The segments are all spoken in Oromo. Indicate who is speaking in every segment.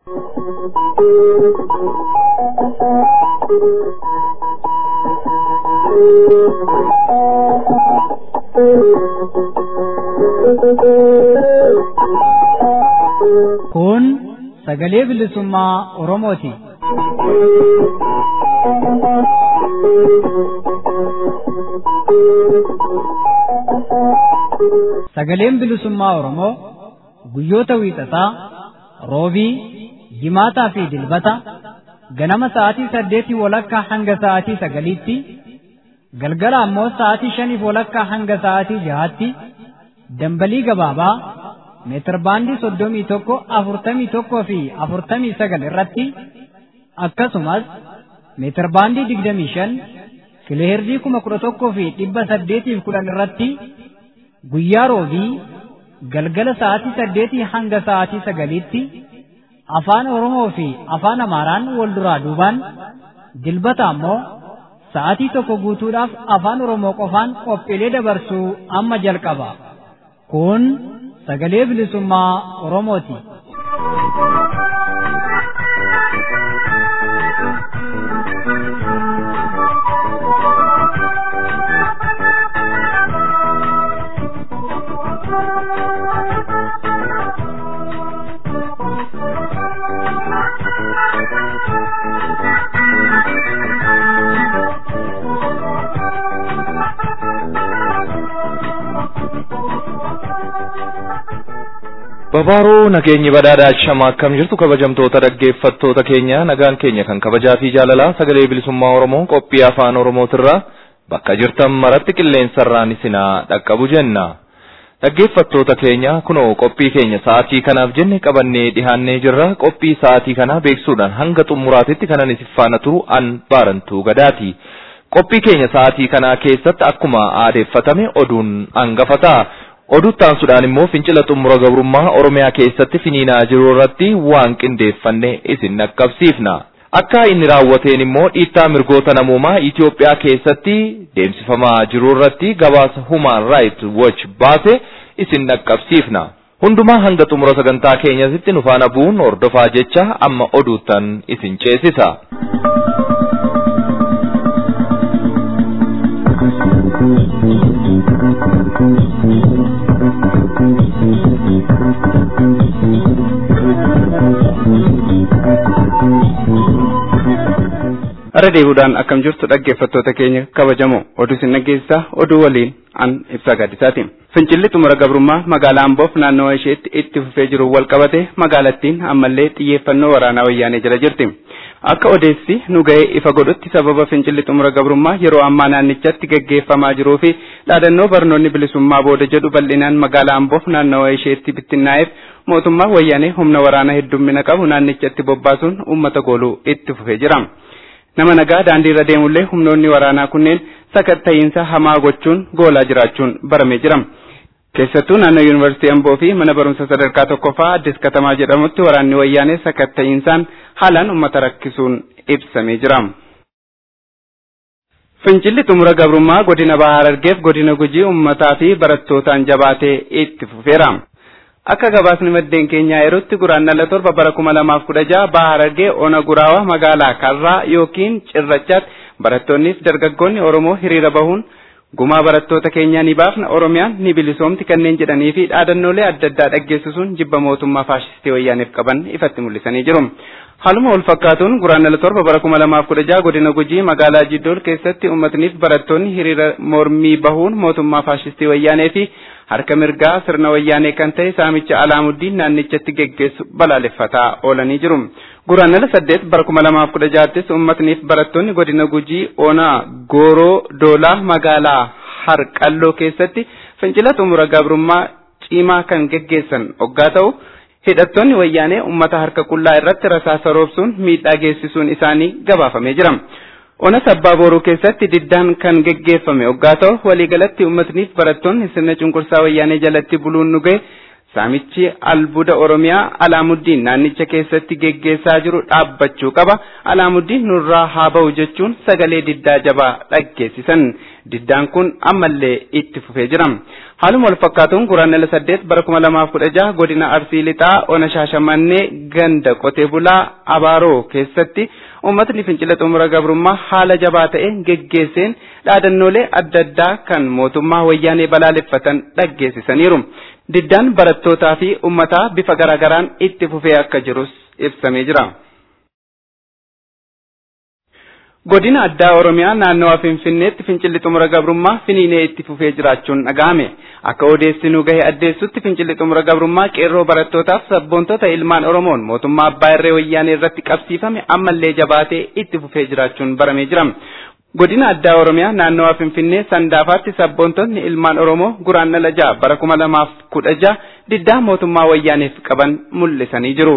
Speaker 1: Kun sagalee bilisummaa Oromooti. Sagaleen bilisummaa Oromoo guyyoota wiixataa, roobii, jimaataa fi dilbata ganama sa'aatii saddeetii walakkaa hanga sa'aatii sagaliitti, galgala ammoo sa'aatii shaniif walakkaa hanga sa'aatii jahaatti dambalii gabaabaa meetirbaandii soddomii tokko afurtamii tokkoo fi afurtamii sagal irratti akkasumas meetirbaandii digdamii shan kiloheerzii kuma kudha tokkoo fi dhibba saddeetiif kudhan irratti guyyaa roobii galgala sa'aatii saddeetii hanga sa'aatii sagaliitti afaan Oromoo fi afaan Amaaraan wal duraa duubaan dilbata ammoo sa'aatii tokko guutuudhaaf afaan Oromoo qofaan qophiilee dabarsuu amma jalqaba. Kun sagalee bilisummaa Oromooti.
Speaker 2: Babaaroo nageenyi badhaadhaa shama akkam jirtu kabajamtoota dhaggeeffattoota keenya nagaan keenya kan kabajaa fi jaalalaa sagalee bilisummaa Oromoo qophii afaan Oromootirraa bakka jirtan maratti qilleensarraan isinaa dhaqqabu jenna. Dhaggeeffattoota keenya kunoo qophii keenya sa'aatii kanaaf jenne qabannee dhihaannee jirra qophii sa'aatii kanaa beeksuudhaan hanga xumuraatitti kanan isin faana turu an baarantuu gadaati. Qophii keenya sa'aatii kanaa keessatti akkuma aadeeffatame oduun hangafataa. Oduuttaansuudhaan immoo fincila xumura gabrummaa Oromiyaa keessatti finiinaa jiru irratti waan qindeeffanne isin dhaqqabsiifna. Akka inni raawwateen immoo dhiittaa mirgoota namoomaa Itoophiyaa keessatti deemsifamaa jiru irratti gabaasa Human Rights Watch baase isin dhaqqabsiifna. Hundumaa hanga xumura sagantaa keenyatti nu faana bu'uun hordofaa jecha amma oduuttan isin ceesisa.
Speaker 3: Har'a deebiidhaan akkam jirtu dhaggeeffattoota keenya kabajamoo oduu isin dhageessisaa oduu waliin an ibsaa gaaddisaati. Fincilli xumura gabrummaa magaalaa Amboof naannawa isheetti itti fufee jiru wal qabate magaalattiin ammallee xiyyeeffannoo waraanaa wayyaanee jala jirti. Akka odeessi nu ga'ee ifa godhutti sababa fincilli xumura gabrummaa yeroo ammaa naannichatti gaggeeffamaa jiruu fi dhaadannoo barnoonni bilisummaa booda jedhu bal'inaan magaalaa Amboof naannawa isheetti bittinnaa'eef mootummaa wayyaanee humna waraanaa heddummina qabu naannichatti bobbaasuun uummata gooluu itti fufee jira. Nama nagaa daandii irra deemullee humnoonni waraanaa kunneen sakatta'iinsa hamaa gochuun goolaa jiraachuun baramee jira. Keessattuu naannoo Yuunivarsiitii Amboo fi mana barumsa sadarkaa tokkoffaa Addis Katamaa jedhamutti waraanni wayyaanee sakatta'iinsaan haalaan uummata rakkisuun ibsamee jira. Fincilli xumura gabrummaa godina Bahaa Harargeef godina Gujii uummataa fi barattootaan jabaatee itti fufeera. Akka gabaasni maddeen keenyaa yerootti guraandhala torba bara kuma lamaaf kudha jaha Bahaa Harargee ona guraawa magaalaa Karraa yookiin Cirrachaatti barattoonniif dargaggoonni Oromoo hiriira bahuun gumaa barattoota keenyaa ni baafna Oromiyaan ni bilisoomti kanneen jedhanii fi dhaadannoolee adda addaa dhaggeessisuun jibba mootummaa faashistii wayyaaneef qaban ifatti mul'isanii jiru. Haaluma wal fakkaatuun guraandhala torba bara kuma lamaaf kudha jaha godina Gujii magaalaa Jiddool keessatti uummatniif barattoonni hiriira mormii bahuun mootummaa faashistii wayyaanee fi harka mirgaa sirna wayyaanee kan ta'e saamicha alaamuddin naannichatti geggeessu balaaleffataa oolanii jiru. Guraandhala saddeet bara kuma lamaaf kudha jahattis uummatniif barattoonni godina Gujii Onaa Gooroo Doolaa magaalaa Harqalloo keessatti fincila xumura gabrummaa cimaa kan geggeessan hoggaa ta'u hidhattoonni wayyaanee uummata harka qullaa irratti rasaasa roobsuun miidhaa geessisuun isaanii gabaafamee jira. Ona sabbaa booruu keessatti diddaan kan geggeeffame hoggaa ta'u waliigalatti uummatniif barattoonni sirna cunqursaa wayyaanee jalatti buluun nu ga'e saamichi albuuda Oromiyaa Alaamuddin naannicha keessatti geggeessaa jiru dhaabbachuu qaba. Alaamuddin nurraa haa ba'u jechuun sagalee diddaa jabaa dhaggeessisan. diddaan kun ammallee itti fufee jira. Haaluma wal fakkaatuun guraandhala saddeet bara kuma lamaaf kudha jaha godina Arsii Lixaa Ona Shaashamannee ganda qotee bulaa Abaaroo keessatti uummatni fincila xumura gabrummaa haala jabaa ta'e geggeesseen dhaadannoolee adda addaa kan mootummaa wayyaanee balaaleffatan dhaggeessisaniiru. Diddaan barattootaa fi uummataa bifa garaagaraan itti fufee akka jirus ibsamee jira. Godina addaa Oromiyaa naannawa Finfinneetti fincilli xumura gabrummaa finiinee itti fufee jiraachuun dhaga'ame. Akka odeessinuu gahe addeessutti fincilli xumura gabrummaa qeerroo barattootaaf sabboontota ilmaan Oromoon mootummaa abbaa irree wayyaanee irratti qabsiifame ammallee jabaatee itti fufee jiraachuun baramee jira. Godina addaa Oromiyaa naannawa Finfinnee Sandaafaatti sabboontonni ilmaan Oromoo guraandhala ja'a bara kuma lamaaf kudha ja'a diddaa mootummaa wayyaaneef qaban mul'isanii jiru.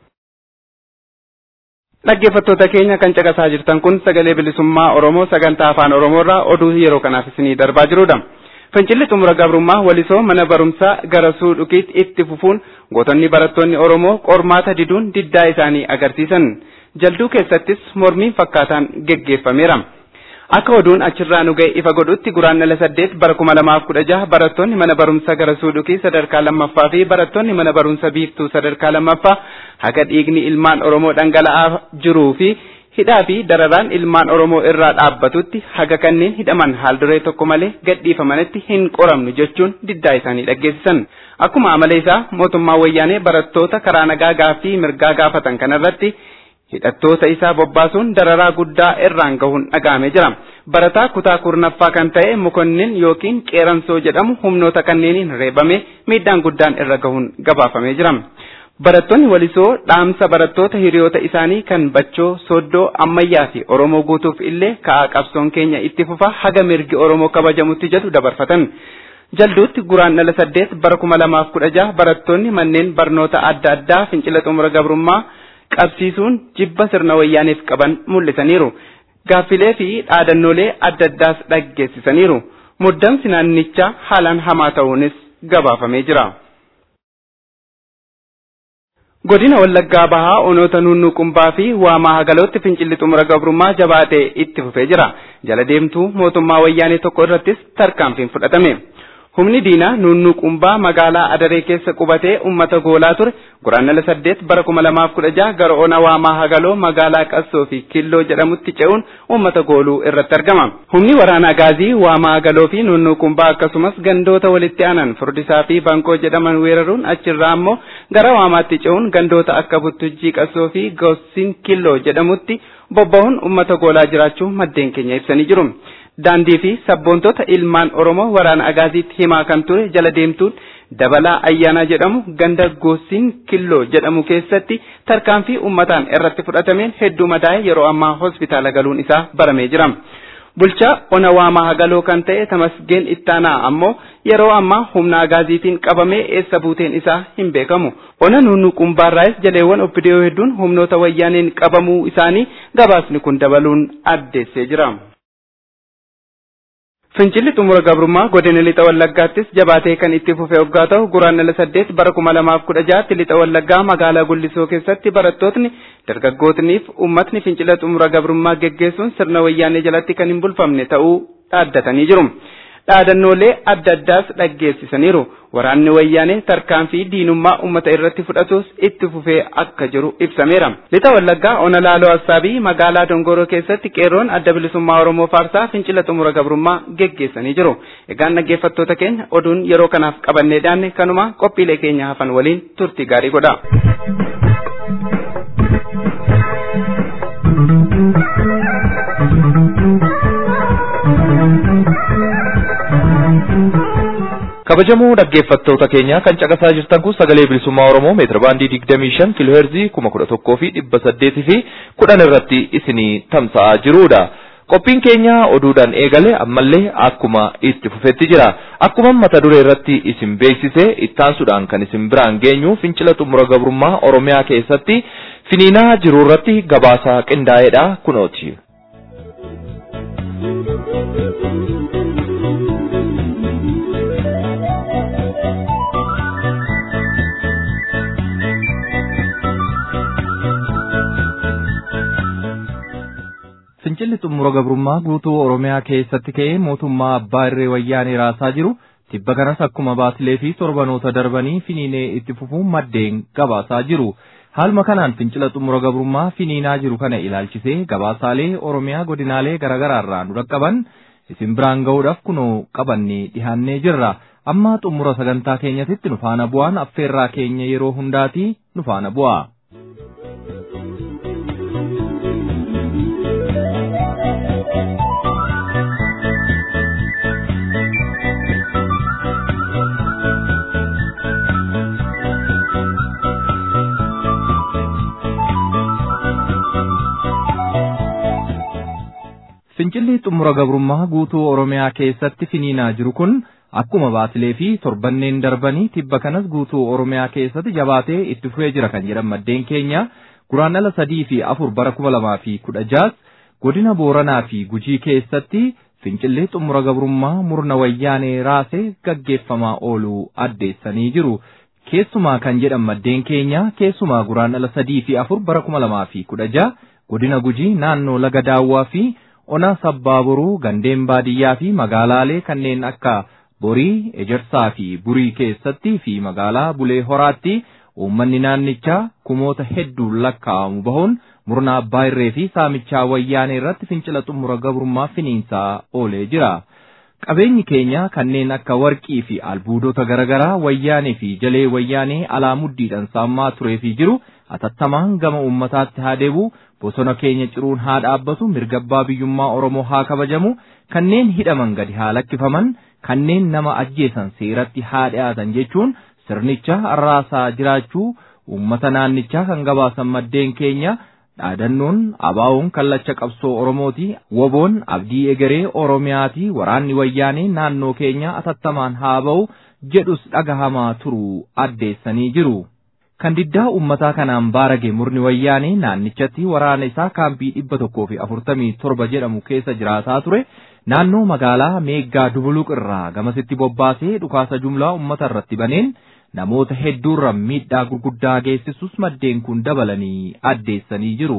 Speaker 3: Dhaggeeffattoota keenya kan caqasaa jirtan kun sagalee bilisummaa Oromoo sagantaa afaan Oromoorraa oduu yeroo kanaaf isinii darbaa jirudha. Fincilli xumura gabrummaa walisoo mana barumsaa gara suudhukiitti itti fufuun gootonni barattoonni Oromoo qormaata diduun diddaa isaanii agarsiisan. Jalduu keessattis mormiin fakkaataan geggeeffameera. Akka oduun achirraa nu ga'e ifa godhutti guraandhala saddeet bara kuma lamaaf kudha jaha barattoonni mana barumsa gara suudhukii sadarkaa lammaffaa fi barattoonni mana barumsa biiftuu sadarkaa lammaffaa haga dhiigni ilmaan Oromoo dhangala'aa jiruu fi hidhaa fi dararaan ilmaan Oromoo irraa dhaabbatutti haga kanneen hidhaman haal duree tokko malee gadhiifamanitti hin qoramnu jechuun diddaa isaanii dhaggeessisan. Akkuma amala isaa mootummaa wayyaanee barattoota karaa nagaa gaaffii mirgaa gaafatan kanarratti hidhattoota isaa bobbaasuun dararaa guddaa irraan gahuun dhaga'amee jira. Barataa kutaa kurnaffaa kan ta'e mukonnin yookiin qeeransoo jedhamu humnoota kanneeniin reebamee miidhaan guddaan irra gahuun gabaafamee jira. Barattoonni walisoo dhaamsa barattoota hiriyoota isaanii kan bachoo soddoo ammayyaa fi Oromoo guutuuf illee ka'aa qabsoon keenya itti fufa haga mirgi Oromoo kabajamutti jedhu dabarfatan. Jalduutti guraandhala saddeet bara kuma lamaaf kudha jaha barattoonni manneen barnoota adda addaa fincila xumura gabrummaa qabsiisuun jibba sirna wayyaaneef qaban mul'isaniiru. Gaaffilee fi dhaadannoolee adda addaas dhaggeessisaniiru. Muddamsi naannichaa haalaan hamaa ta'uunis gabaafamee jira. Godina Wallaggaa Bahaa onoota Nunnuqumbaa fi Waamaa Hagalootti fincilli xumura gabrummaa jabaatee itti fufee jira. Jala deemtuu mootummaa wayyaanee tokko irrattis tarkaanfiin fudhatame. Humni diinaa Nunnuqumbaa magaalaa Adaree keessa qubatee uummata goolaa ture guraandhala saddeet bara kuma lamaaf kudha jaha gara ona Waamaa Hagaloo magaalaa Qassoo fi Killoo jedhamutti ce'uun uummata gooluu irratti argama. Humni waraanaa gaazii Waamaa Hagaloo fi Nunnuqumbaa akkasumas gandoota walitti aanan Furdisaa fi Bankoo jedhaman weeraruun achirraa ammoo gara Waamaatti ce'uun gandoota akka Buttujjii Qassoo fi Gossin Killoo jedhamutti bobba'uun uummata goolaa jiraachuu maddeen keenya ibsanii jiru. daandii fi sabboontota ilmaan Oromoo waraana agaaziitti himaa kan ture jala deemtuun dabalaa ayyaanaa jedhamu ganda goosiin killoo jedhamu keessatti tarkaanfii uummataan irratti fudhatameen hedduu madaa'e yeroo ammaa hospitaala galuun isaa baramee jira. Bulchaa ona waamaa hagaloo kan ta'e tamasgeen ittaanaa ammoo yeroo ammaa humna agaaziitiin qabamee eessa buuteen isaa hin beekamu. Ona nunnuqumbaarraayis jaleewwan obbidiyoo hedduun humnoota wayyaaneen qabamuu isaanii gabaasni kun dabaluun addeessee jira. Fincilli xumura gabrummaa godina lixa wallaggaattis jabaatee kan itti fufe hoggaa ta'u guraandhala saddeet bara kuma lamaaf kudha jaatti lixa wallaggaa magaalaa gullisoo keessatti barattootni dargaggootniif uummatni fincila xumura gabrummaa geggeessuun sirna wayyaanee jalatti kan hin bulfamne ta'uu dhaaddatanii jiru. Dhaadannoolee adda addaas dhaggeessisaniiru. Waraanni wayyaanee tarkaanfii diinummaa uummata irratti fudhatus itti fufee akka jiru ibsameera. Lixa Wallaggaa Ona Laaloo Assaabii magaalaa Dongoroo keessatti qeerroon adda bilisummaa Oromoo Faarsaa fincila xumura gabrummaa geggeessanii jiru. Egaan dhaggeeffattoota keenya oduun yeroo kanaaf qabannee dhiyaanne kanuma qophiilee keenya hafan waliin turtii gaarii godha.
Speaker 2: kabajamoo dhaggeeffattoota keenya kan caqasaa jirtan kun sagalee bilisummaa oromoo meetira baandii digdamii shan kiilooheerzii kuma kudha tokkoo fi dhibba saddeetii fi kudhan irratti isinii tamsa'aa jirudha. Qophiin keenya oduudhaan eegale ammallee akkuma itti fufetti jira. Akkuma mata duree irratti isin beeksise ittaansuudhaan kan isin biraan geenyu fincila xumura gabrummaa oromiyaa keessatti finiinaa jiru irratti gabaasa qindaa'eedha kunooti. Fincilli xumura gabrummaa guutuu Oromiyaa keessatti ka'ee mootummaa abbaa irree wayyaanee raasaa jiru tibba kanas akkuma baatilee fi torbanoota darbanii finiinee itti fufuun maddeen gabaasaa jiru. Haaluma kanaan fincila xumura gabrummaa finiinaa jiru kana ilaalchisee gabaasaalee Oromiyaa godinaalee garaagaraarraa nu dhaqqaban isin biraan ga'uudhaaf kunoo qabannee dhihaannee jirra. Amma xumura sagantaa keenyatitti nu faana bu'aan affeerraa keenya yeroo hundaati nu faana bu'a. Fincilli xumura gabrummaa guutuu Oromiyaa keessatti finiinaa jiru kun akkuma baatilee fi torbanneen darbanii tibba kanas guutuu Oromiyaa keessatti jabaatee itti fufee jira kan jedhan maddeen keenya guraandhala sadii fi afur bara kuma lamaa fi kudha jaas godina Booranaa fi Gujii keessatti fincilli xumura gabrummaa murna wayyaanee raasee gaggeeffamaa ooluu addeessanii jiru. Keessumaa kan jedhan maddeen keenya keessumaa guraandhala sadii fi afur bara kuma lamaa fi kudha jaha godina Gujii naannoo laga daawwaa fi ona sabbaaboruu gandeen baadiyyaa fi magaalaalee kanneen akka borii ejersaa fi burii keessatti fi magaalaa bulee horaatti uummanni naannichaa kumoota hedduun lakkaa'amu bahuun murna abbaa irree fi saamichaa wayyaanee irratti fincila xumura gabrummaa finiinsaa oolee jira. Qabeenyi keenya kanneen akka warqii fi albuudota garaagaraa wayyaanee fi jalee wayyaanee alaa muddiidhaan saammaa turee fi jiru atattamaan gama uummataatti haa deebi'u bosona keenya ciruun haa dhaabbatu mirga abbaa biyyummaa Oromoo haa kabajamu kanneen hidhaman gadi haa lakkifaman kanneen nama ajjeesan seeratti haa dhiyaatan jechuun sirnicha arraasaa jiraachuu uummata naannichaa kan gabaasan maddeen keenya dhaadannoon abaawoon kallacha qabsoo Oromooti woboon abdii egeree Oromiyaati waraanni wayyaanee naannoo keenya atattamaan haa ba'u jedhus dhagahamaa turuu addeessanii jiru. kan diddaa uummataa kanaan baarage murni wayyaanee naannichatti waraana isaa kaampii dhibba tokkoo fi afurtamii torba jedhamu keessa jiraataa ture naannoo magaalaa meeggaa dubuluq irraa gamasitti bobbaasee dhukaasa jumlaa uummata irratti baneen namoota hedduurra miidhaa gurguddaa geessisus maddeen kun dabalanii addeessanii jiru.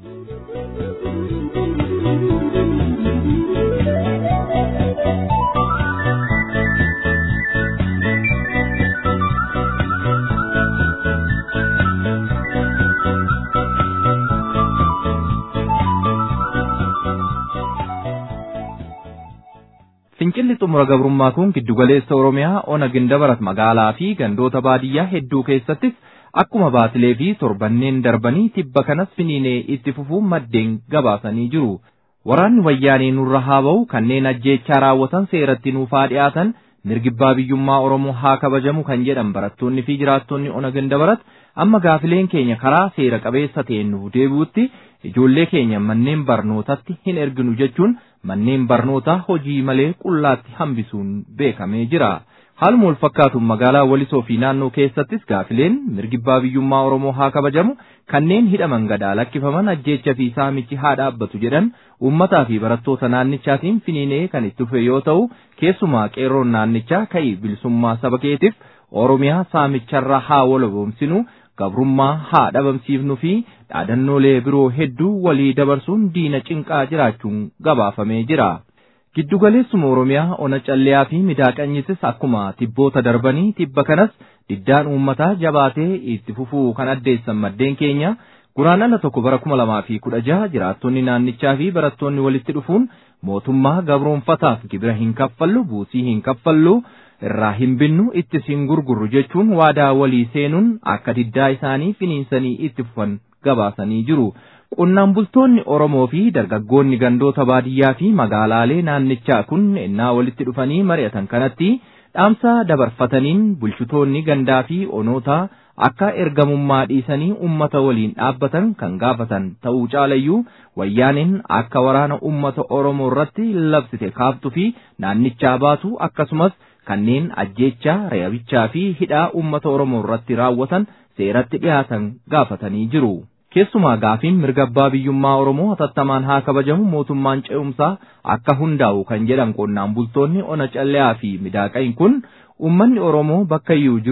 Speaker 2: Fincilli xumura gabrummaa kun giddugaleessa Oromiyaa ona gindabarat magaalaa fi gandoota baadiyyaa hedduu keessattis akkuma baatilee fi torbanneen darbanii tibba kanas finiinee itti fufuun maddeen gabaasanii jiru. Waraanni wayyaanee nurra haa ba'u kanneen ajjeechaa raawwatan seeratti nuuf haa dhiyaatan mirgi abbaa biyyummaa Oromoo haa kabajamu kan jedhan barattoonni fi jiraattonni ona gindabarat amma gaafileen keenya karaa seera qabeessa ta'een nuuf deebi'utti ijoollee keenya manneen barnootatti hin erginu jechuun manneen barnootaa hojii malee qullaatti hambisuun beekamee jira. Haaluma wal fakkaatuun magaalaa Walisoo fi naannoo keessattis gaafileen mirgi abbaa biyyummaa Oromoo haa kabajamu kanneen hidhaman gadaa lakkifaman ajjeecha fi saamichi haa dhaabbatu jedhan uummataa fi barattoota naannichaatiin finiinee kan itti dhufe yoo ta'u keessumaa qeerroon naannichaa ka'ii bilisummaa saba keetiif Oromiyaa saamicharraa haa walaboomsinu gabrummaa haa dhabamsiifnu fi dhaadannoolee biroo hedduu walii dabarsuun diina cinqaa jiraachuun gabaafamee jira. Giddugaleessuma Oromiyaa ona calleeyaa fi midaaqanyisis akkuma tibboota darbanii tibba kanas diddaan uummataa jabaatee itti fufuu kan addeessan maddeen keenya guraandhala tokko bara kuma lamaa fi kudha jaha jiraattonni naannichaa fi barattoonni walitti dhufuun mootummaa gabroonfataaf gibira hin kaffallu buusii hin kaffallu irraa hin binnu ittis hin gurgurru jechuun waadaa walii seenuun akka diddaa isaanii finiinsanii itti fufan gabaasanii jiru. Qonnaan bultoonni Oromoo fi dargaggoonni gandoota baadiyyaa fi magaalaalee naannichaa kun ennaa walitti dhufanii mari'atan kanatti dhaamsa dabarfataniin bulchitoonni gandaa fi onootaa akka ergamummaa dhiisanii ummata waliin dhaabbatan kan gaafatan ta'uu caalayyuu wayyaaniin akka waraana ummata Oromoo irratti labsite kaaftuu fi naannichaa baatu akkasumas kanneen ajjeechaa reebichaa fi hidhaa ummata Oromoo irratti raawwatan seeratti dhiyaatan gaafatanii jiru. Keessumaa gaafiin mirga abbaa biyyummaa Oromoo hatattamaan haa kabajamu mootummaan ce'umsaa akka hundaa'u kan jedhan qonnaan bultoonni ona calleeyaa fi midaaqayin kun uummanni Oromoo bakka iyyuu jirus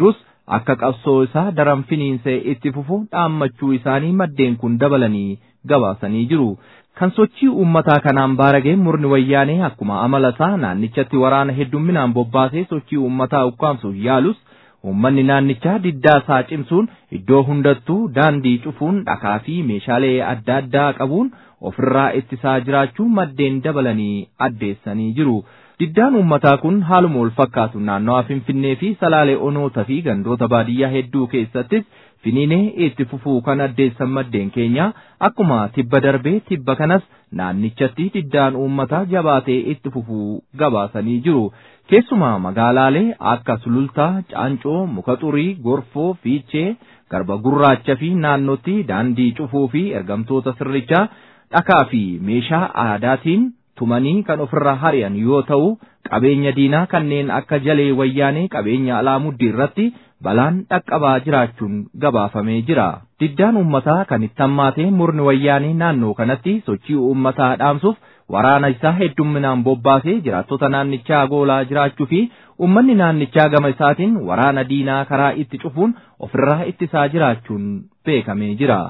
Speaker 2: akka qabsoo isaa daran finiinsee itti fufu dhaammachuu isaanii maddeen kun dabalanii gabaasanii jiru. Kan sochii uummataa kanaan baaragee murni wayyaanee akkuma amala isaa naannichatti waraana heddumminaan bobbaasee sochii uummataa ukkaamsuuf yaalus Uummanni naannichaa diddaa isaa cimsuun iddoo hundattuu daandii cufuun dhakaa fi meeshaalee adda addaa qabuun ofirraa ittisaa jiraachuu maddeen dabalanii addeessanii jiru. Diddaan uummataa kun haaluma wal fakkaatu naannawaa Finfinnee fi Salaalee Onoota fi gandoota baadiyyaa hedduu keessattis finiinee itti fufuu kan addeessan maddeen keenya akkuma tibba darbee tibba kanas naannichatti diddaan uummataa jabaatee itti fufuu gabaasanii jiru. Keessumaa magaalaalee akka Sulultaa, Caancoo, Muka Xurii, Gorfoo, Fiichee, Garba Gurraacha fi naannootti daandii cufuu fi ergamtoota sirrichaa dhakaa fi meeshaa aadaatiin tumanii kan ofirraa hari'an yoo ta'u qabeenya diinaa kanneen akka jalee wayyaanee qabeenya alaamuddii irratti balaan dhaqqabaa jiraachuun gabaafamee jira. Diddaan uummataa kan itti hammaatee murni wayyaanee naannoo kanatti sochii uummataa dhaamsuuf waraana isaa heddumminaan bobbaasee jiraattota naannichaa goolaa jiraachuu fi uummanni naannichaa gama isaatiin waraana diinaa karaa itti cufuun ofirraa ittisaa jiraachuun beekamee jira.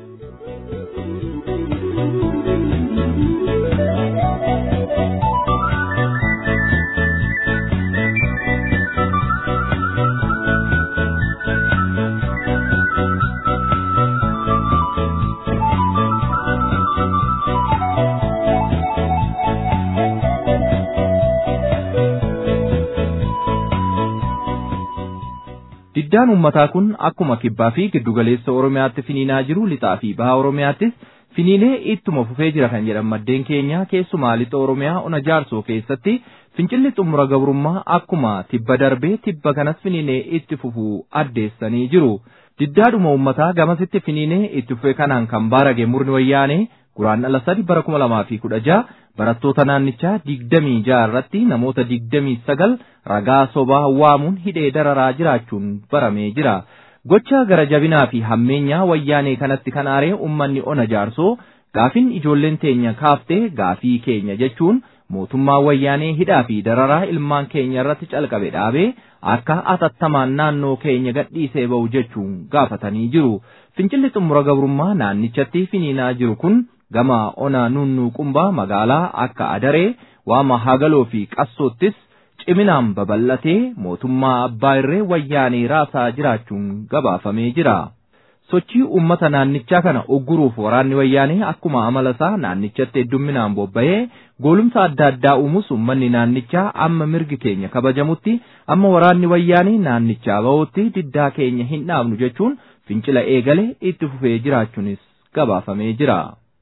Speaker 2: Diddaan uummataa kun akkuma kibbaa fi giddugaleessa Oromiyaatti finiinaa jiru lixaa fi baha Oromiyaattis finiinee ittuma fufee jira kan jedhan maddeen keenya keessumaa lixa Oromiyaa ona jaarsoo keessatti fincilli xumura gabrummaa akkuma tibba darbee tibba kanas finiinee itti fufuu addeessanii jiru. Diddaadhuma uummataa gamasitti finiinee itti fufee kanaan kan baarage murni wayyaanee guraandhala sadi bara kuma lamaa fi kudha jaha barattoota naannichaa digdamii jaha irratti namoota digdamii sagal ragaa sobaa waamuun hidhee dararaa jiraachuun baramee jira. Gocha gara jabinaa fi hammeenyaa wayyaanee kanatti kan aaree uummanni ona jaarsoo gaafin ijoolleen teenya kaaftee gaafii keenya jechuun mootummaa wayyaanee hidhaa fi dararaa ilmaan keenya irratti calqabe dhaabee akka atattamaan naannoo keenya gadhiisee ba'u jechuun gaafatanii jiru. Fincilli xumura gabrummaa naannichatti finiinaa jiru kun gama ona nunnuuqumbaa magaalaa akka adaree waama hagaloo fi qassoottis ciminaan babal'atee mootummaa abbaa irree wayyaanee raasaa jiraachuun gabaafamee jira. Sochii uummata naannichaa kana ugguruuf waraanni wayyaanee akkuma amala isaa naannichatti heddumminaan bobba'ee goolumsa adda addaa uumuus uummanni naannichaa amma mirgi keenya kabajamutti amma waraanni wayyaanee naannichaa ba'utti diddaa keenya hin dhaabnu jechuun fincila eegale itti fufee jiraachuunis gabaafamee jira.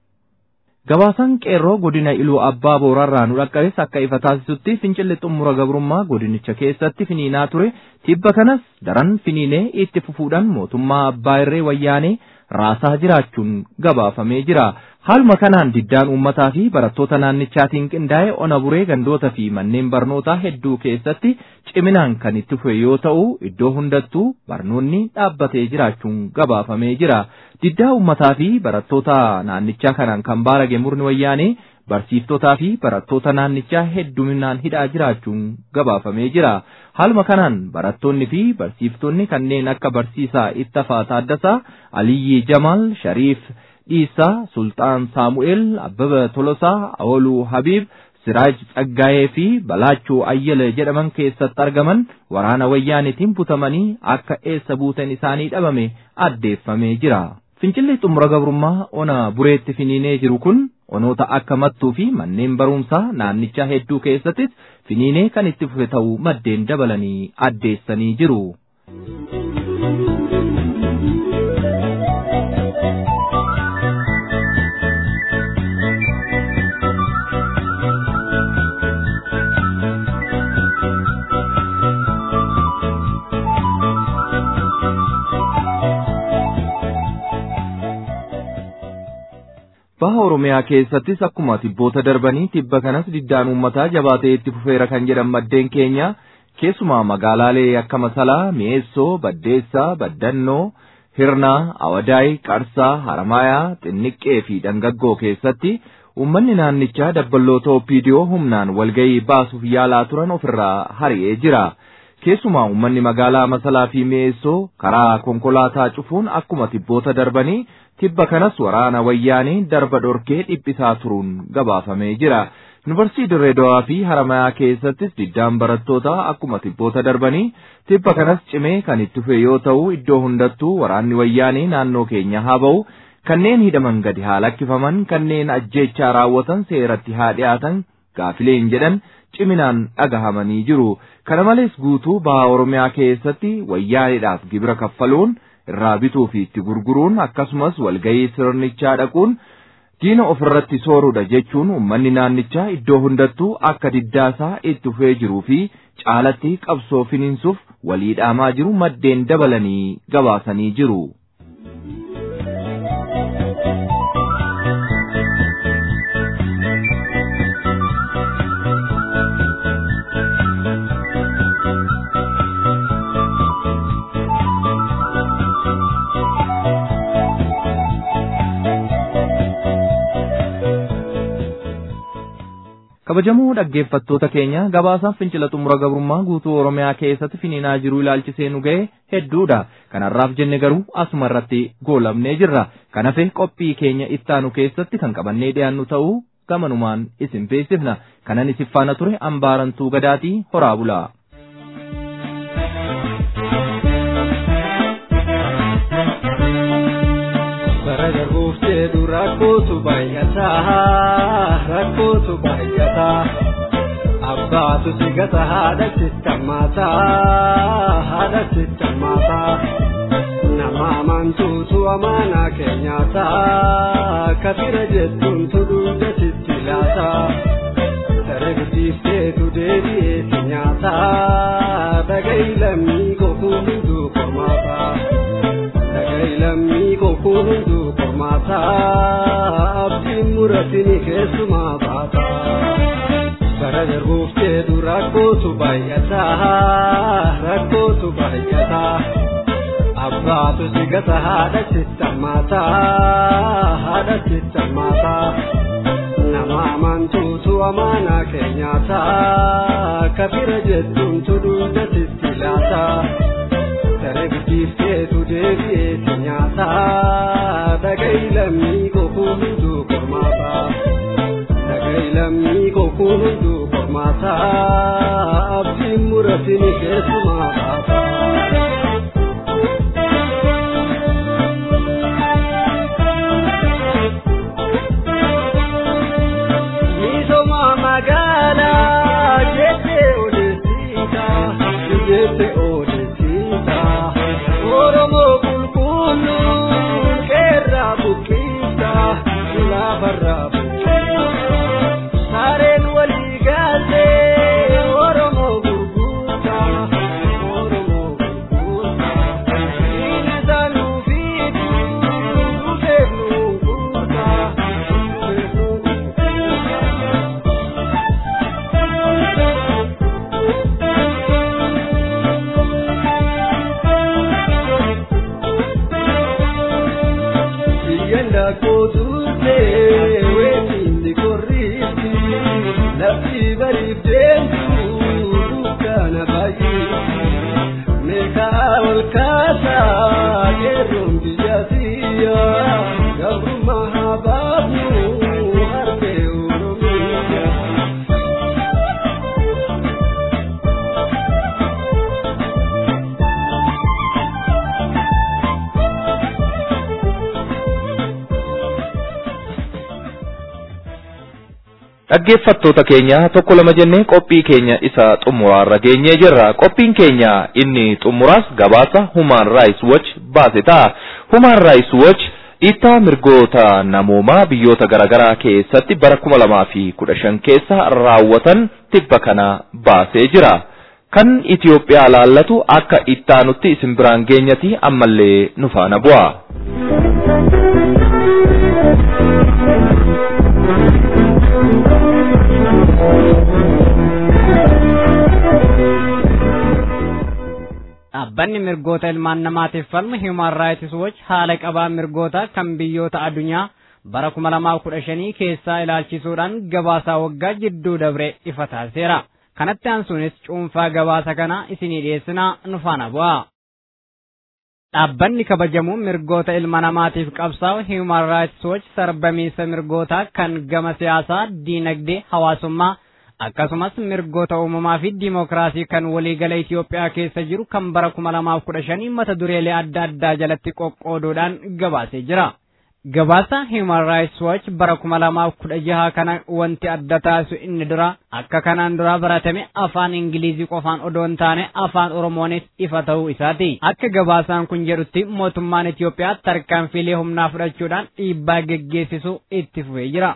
Speaker 2: Gabaasaan qeerroo godina iluu abbaa boorarraa nu dhaqqabes akka ifa taasisutti fincilli xumura gabrummaa godinicha keessatti finiinaa ture tibba kanas daran finiinee itti fufuudhaan mootummaa abbaa irree wayyaanee raasaa jiraachuun gabaafamee jira. Haaluma kanaan diddaan uummataa fi barattoota naannichaatiin qindaa'e ona buree gandoota fi manneen barnootaa hedduu keessatti ciminaan kan itti fufe yoo ta'u iddoo hundattuu barnoonni dhaabbatee jiraachuun gabaafamee jira. Diddaa uummataa fi barattoota naannichaa kanaan kan baarage murni wayyaanee barsiiftotaa fi barattoota naannichaa hedduminaan hidhaa jiraachuun gabaafamee jira. Haaluma kanaan barattoonni fi barsiiftonni kanneen akka barsiisaa Ittafaa Taaddasaa, Aliyyii Jamaal, Shariif Dhiisaa, Sultaan Saamu'eel, Abbaba Tolosaa, Awoluu Habiib, Siraaj Tsaggaayee fi Balaachuu Ayyala jedhaman keessatti argaman waraana wayyaanitiin butamanii akka eessa buuteen isaanii dhabame addeeffamee jira. Fincilli xumura gabrummaa ona bureetti finiinee jiru kun onoota akka mattuu fi manneen barumsaa naannichaa hedduu keessattis finiinee kan itti fufe ta'uu maddeen dabalanii addeessanii jiru. Baha Oromiyaa keessattis akkuma tibboota darbanii tibba kanas diddaan uummataa jabaatee itti fufeera kan jedhan maddeen keenya keessumaa magaalaalee akka Masalaa, Mi'eessoo, Baddeessaa, Baddannoo, Hirnaa, Awadaay, Qarsaa, Haramaayaa, Xinniqqee fi Dangaggoo keessatti uummanni naannichaa dabballoota OPDO humnaan walgahii baasuuf yaalaa turan ofirraa hari'ee jira. keessumaa uummanni magaalaa masalaa fi mi'eessoo karaa konkolaataa cufuun akkuma tibboota darbanii tibba kanas waraana wayyaanii darba dhorkee dhiphisaa turuun gabaafamee jira. Yuunivarsiitii Dirree Dawaa fi Haramayaa keessattis diddaan barattootaa akkuma tibboota darbanii tibba kanas cimee kan itti fufe yoo ta'u iddoo hundattuu waraanni wayyaanii naannoo keenya haa ba'u kanneen hidhaman gadi haa lakkifaman kanneen ajjeechaa raawwatan seeratti haa dhiyaatan gaafileen jedhan ciminaan dhagahamanii jiru. Kana malees guutuu baha Oromiyaa keessatti wayyaaniidhaaf gibira kaffaluun irraa bituu fi itti gurguruun akkasumas walgahii sirnichaa dhaquun diina ofirratti sooruudha jechuun uummanni naannichaa iddoo hundattuu akka diddaasaa itti fufee jiruu fi caalatti qabsoo finiinsuuf walii dhaamaa jiru maddeen dabalanii gabaasanii jiru. kabajamoo dhaggeeffattoota keenya gabaasaaf fincila xumura gabrummaa guutuu oromiyaa keessatti finiinaa jiru ilaalchisee nu ga'e hedduudha kanarraaf jenne garuu asuma irratti goolabnee jirra kanafe qophii keenya ittaanu keessatti kan qabannee dhiyaannu ta'uu gamanumaan isin beeksifna kanan isin faana ture ambaarantuu gadaatii horaa bulaa.
Speaker 4: bara darbuuf jedhu rakkootu baay'ataa rakkootu baay'ataa abbaatu si gata haadha sittammaataa haadha sittammaataa nama amantuutu amaanaa keenyaataa kafira jettuun tudhuudha sitti laataa daree guddiifteetu deebi'ee si nyaataa dhaga'i lammii kokuu hunduu qormaataa. lammii kokuu hunduu qormaataa abdiin muratini keessumaa baataa bara darbuuf jedhu rakkootu baay'ataa rakkootu baay'ataa abbaatu si gata haadha sittammaataa haadha sittammaataa nama amantuutu amaanaa keenyaataa kafira jettuun tudhuudha sitti laataa. daree guddiifteetu deebi'ee si nyaataa dhaga'i lammii kokuu hunduu qormaataa dhaga'i lammii kokuu hunduu qormaataa abdiin muratini keessumaa baataa. Misooma magaalaa jettee odeessiita jettee odeessiita. Oromoo qulqulluun qeerraa buqqisa laafarraa buqqisa sareen walii galtee Oromoo gurgurta Oromoo gurgurta dhiirri nuu fiidu dhufeef nuu gurgurta dhufeef nuu gurgurta. Yanda kootuute weetiindi korriitti lafti bariif deemtu dukkaana baay'eetti meeqaa ol kaasaa qeerroon biyya siyya gabrummaa haa baafnu harbee oromiyaa.
Speaker 2: Dhaggeeffattoota keenya tokko lama jennee qophii keenya isa xumuraarra geenyee jirra. Qophiin keenya inni xumuraas gabaasa Human Rights Watch baase ta'a. Human Rights Watch dhiittaa mirgoota namoomaa biyyoota garaagaraa keessatti bara kuma lamaa fi kudha shan keessa raawwatan tibba kana baasee jira. Kan Itiyoophiyaa laallatu akka ittaanutti isin biraan geenyati ammallee nu faana bu'a.
Speaker 1: Dhaabbanni mirgoota ilmaan namaatiif falmu Human Rights Watch haala qabaa mirgoota kan biyyoota addunyaa bara kuma lamaaf kudha shanii keessaa ilaalchisuudhaan gabaasaa waggaa jidduu dabre ifa taasiseera. kanatti aansuunis cuunfaa gabaasa kana isinii dhiyeessinaa nu faana bu'aa. Dhaabbanni kabajamuun mirgoota ilma namaatiif qabsaa'u Human Rights Watch sarbamiinsa mirgootaa kan gama siyaasaa, diinagdee, hawaasummaa akkasumas mirgoota uumamaa fi diimokiraasii kan waliigala Itoophiyaa keessa jiru kan bara kuma lamaaf kudha shanii mata dureelee adda addaa jalatti qoqqooduudhaan gabaasee jira. Gabaasa Human Rights Watch bara kuma lamaaf kudha jaha kana wanti adda taasisu inni dura akka kanaan dura baratame afaan Ingilizii qofaan odoo hin taane afaan Oromoonis ifa ta'uu isaati. Akka gabaasaan kun jedhutti mootummaan Itoophiyaa tarkaanfiilee humnaa fudhachuudhaan dhiibbaa geggeessisu itti fufee jira.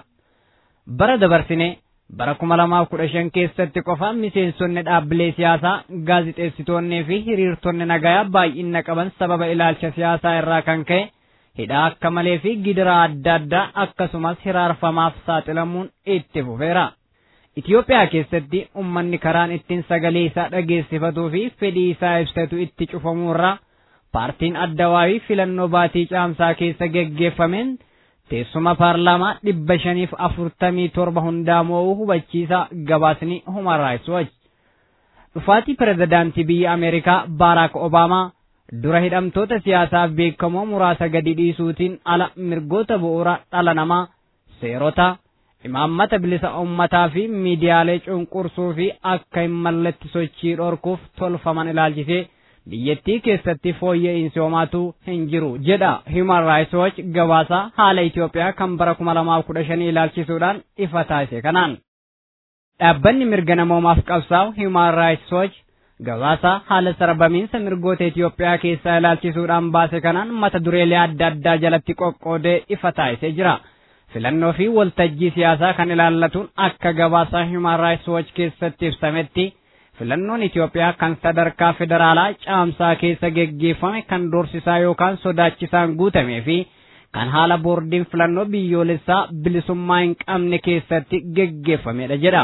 Speaker 1: Bara dabarsine bara kuma lamaaf kudha shan keessatti qofa miseensonni dhaabbilee siyaasaa gaazixeessitoonnii fi hiriirtonni nagayaa baay'ina qaban sababa ilaalcha siyaasaa irraa kan ka'e hidhaa akka malee fi gidiraa adda addaa akkasumas hiraarfamaaf saaxilamuun itti fufeera. Itoophiyaa keessatti ummanni karaan ittiin sagalee isaa dhageessifatuu fi fedhii isaa ibsatu itti cufamuurraa paartiin addawaayii filannoo baatii caamsaa keessa geggeeffameen teessuma paarlaamaa dhibba shaniif afurtamii torba hundaa moo'uu hubachiisa gabaasni Human Rights Watch. Dhufaatii pirezidaantii biyya Ameerikaa Baaraak Obaamaa dura hidhamtoota siyaasaaf beekamoo muraasa gadi dhiisuutiin ala mirgoota bu'uura dhala namaa seerota imaammata bilisa ummataa fi miidiyaalee cunqursuu fi akka hin malletti sochii dhorkuuf tolfaman ilaalchisee biyyattii keessatti fooyya'insi homaatu hin jiru jedha Human Rights Watch gabaasa haala Itoophiyaa kan bara kuma lamaaf kudha shanii ilaalchisuudhaan ifa taasise kanaan. Dhaabbanni mirga namoomaaf qabsaa'u Human Rights Watch gabaasa haala sarbamiinsa mirgoota Itoophiyaa keessaa ilaalchisuudhaan baase kanaan mata dureelee adda addaa jalatti qoqqoodee ifa taasisee jira. Filannoo fi waltajjii siyaasaa kan ilaallatuun akka gabaasa Human Rights Watch keessatti ibsametti filannoon Itoophiyaa kan sadarkaa federaalaa caamsaa keessa geggeeffame kan doorsisaa yookaan sodaachisaan guutamee fi kan haala boordiin filannoo biyyoolessaa bilisummaa hin qabne keessatti geggeeffamedha jedha.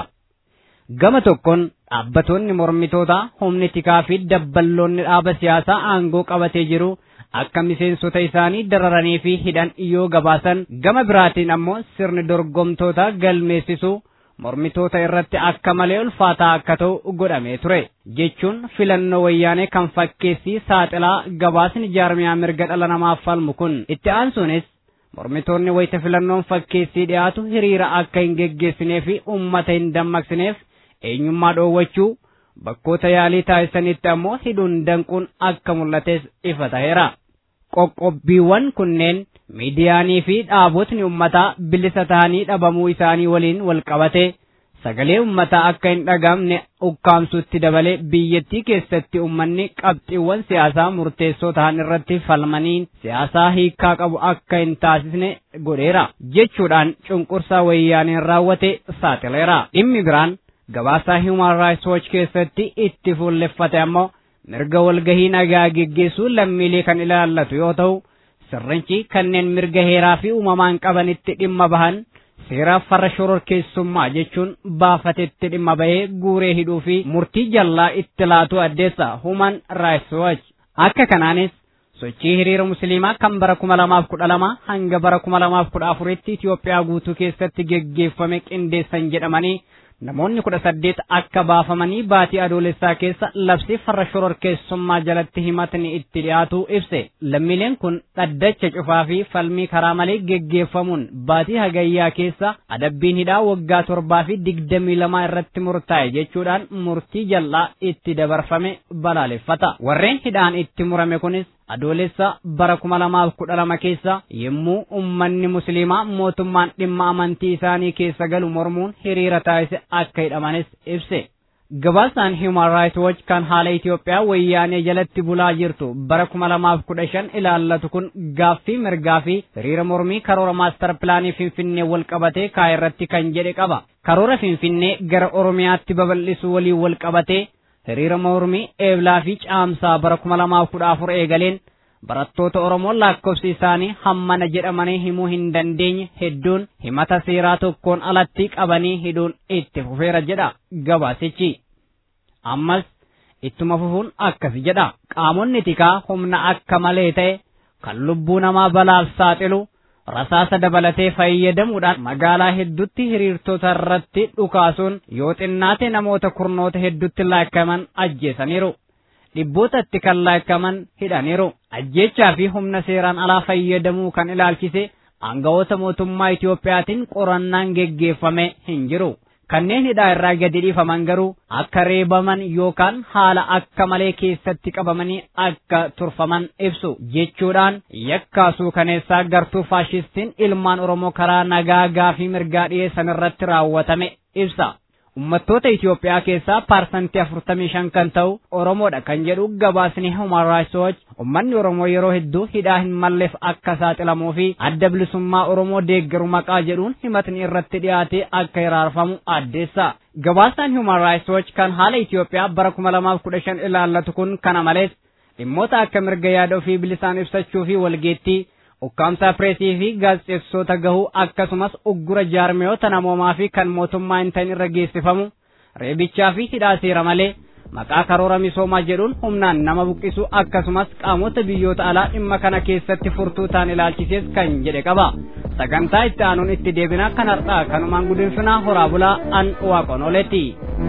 Speaker 1: Gama tokkoon dhaabbattoonni mormitootaa humni tikaa fi dabballoonni dhaaba siyaasaa aangoo qabatee jiru akka miseensota isaanii dararanii fi hidhan yoo gabaasan gama biraatiin ammoo sirni dorgomtoota galmeessisuu mormitoota irratti akka malee ulfaataa akka ta'u godhamee ture jechuun filannoo wayyaanee kan fakkeessii saaxilaa gabaasni jaarmiyaa mirga dhala namaaf falmu kun itti aansuunis mormitoonni wayita filannoon fakkeessii dhiyaatu hiriira akka hin geggeessinee fi uummata hin dammaqsineef eenyummaa dhoowwachuu bakkoota yaalii taasisanitti ammoo hidhuun danquun akka mul'ates ifa ta'eera. Qoqqobbiiwwan kunneen miidiyaanii fi dhaabotni ummataa bilisa ta'anii dhabamuu isaanii waliin wal qabate sagalee ummataa akka hin dhagamne ukkaamsutti dabalee biyyattii keessatti ummanni qabxiiwwan siyaasaa murteessoo ta'an irratti falmaniin siyaasaa hiikaa qabu akka hin taasisne godheera jechuudhaan cunqursaa wayyaaneen raawwate saaxileera dhimmi biraan gabaasaa Human Rights Watch keessatti itti fuulleffate ammoo mirga walgahii nagaa geggeessuu lammiilee kan ilaallatu yoo ta'u sirnichi kanneen mirga heeraa fi uumamaan qabanitti dhimma bahan seera farra shororkeessummaa jechuun baafatetti dhimma bahee guuree hidhuu fi murtii jallaa itti laatu addeessa Human Rights Watch. Akka kanaanis sochii hiriira musliimaa kan bara kuma lamaaf kudha lama hanga bara kuma lamaaf kudha afuritti Itoophiyaa guutuu keessatti geggeeffame qindeessan jedhamanii namoonni kudha saddeet akka baafamanii baatii adoolessaa keessa labsii farra shororkeessummaa jalatti himatni itti dhiyaatu ibse lammiileen kun dhaddacha cufaa fi falmii karaa malee geggeeffamuun baatii hagayyaa keessa adabbiin hidhaa waggaa torbaa fi digdamii lamaa irratti murtaa'e jechuudhaan murtii jal'aa itti dabarfame balaaleffata warreen hidhaan itti murame kunis adoolessa bara kuma lamaaf kudha lama keessa yommuu ummanni musliimaa mootummaan dhimma amantii isaanii keessa galu mormuun hiriira taasise akka hidhamanis ibse. Gabaasaan Human Rights Watch kan haala Itoophiyaa wayyaanee jalatti bulaa jirtu bara kuma lamaaf kudha shan ilaallatu kun gaaffii mirgaa fi hiriira mormii karoora maastar pilaanii Finfinnee wal qabatee kaa'e irratti kan jedhe qaba. Karoora Finfinnee gara Oromiyaatti babal'isuu waliin wal qabatee hiriira mormii eeblaa fi caamsaa bara kuma lamaaf kudha afur eegaleen barattoota Oromoo lakkoofsi isaanii hammana jedhamanii himuu hin dandeenye hedduun himata seeraa tokkoon alatti qabanii hidhuun itti fufeera jedha gabaasichi. Ammas ittuma fufuun akkasi jedha. Qaamonni tikaa humna akka malee ta'e kan lubbuu namaa balaaf saaxilu rasaasa dabalatee fayyadamuudhaan magaalaa hedduutti hiriirtota irratti dhukaasuun yoo xinnaate namoota kurnoota hedduutti laakkaman ajjeesaniiru. dhibbootatti kan laakkaman hidhaniiru. Ajjechaa fi humna seeraan alaa fayyadamuu kan ilaalchise aangawoota mootummaa Itiyoophiyaatiin qorannaan geggeeffame hin jiru. Kanneen hidhaa irraa gadi dhiifaman garuu akka reebaman yookaan haala akka malee keessatti qabamanii akka turfaman ibsu jechuudhaan yakkaasuu kaneessaa gartuu faashistiin ilmaan Oromoo karaa nagaa gaafii mirgaa dhiyeessan irratti raawwatame ibsa. Uummattoota Itoophiyaa keessaa paarsantii afurtamii shan kan ta'u Oromoodha kan jedhu gabaasni Human Rights Watch uummanni Oromoo yeroo hedduu hidhaa hin malleef akka saaxilamuu fi adda bilisummaa Oromoo deeggaru maqaa jedhuun himatni irratti dhiyaatee akka hiraarfamu addeessa. Gabaasaan Human Rights Watch kan haala Itoophiyaa bara kuma lamaaf kudha shan ilaallatu kun kana malees dhimmoota akka mirga yaada ofii bilisaan ibsachuu fi walgeettii ukkaamsaa pireesii fi gaazexeessota gahuu akkasumas uggura jaarmiyoota namoomaa fi kan mootummaa hin ta'in irra geessifamu reebichaa fi hidhaa seera malee maqaa karoora misoomaa jedhuun humnaan nama buqqisu akkasumas qaamota biyyoota alaa dhimma kana keessatti furtuu ta'an ilaalchisees kan jedhe qaba. Sagantaa itti aanuun itti deebina kan har'aa kanumaan gudunfinaa horaa bulaa an waaqonoleeti.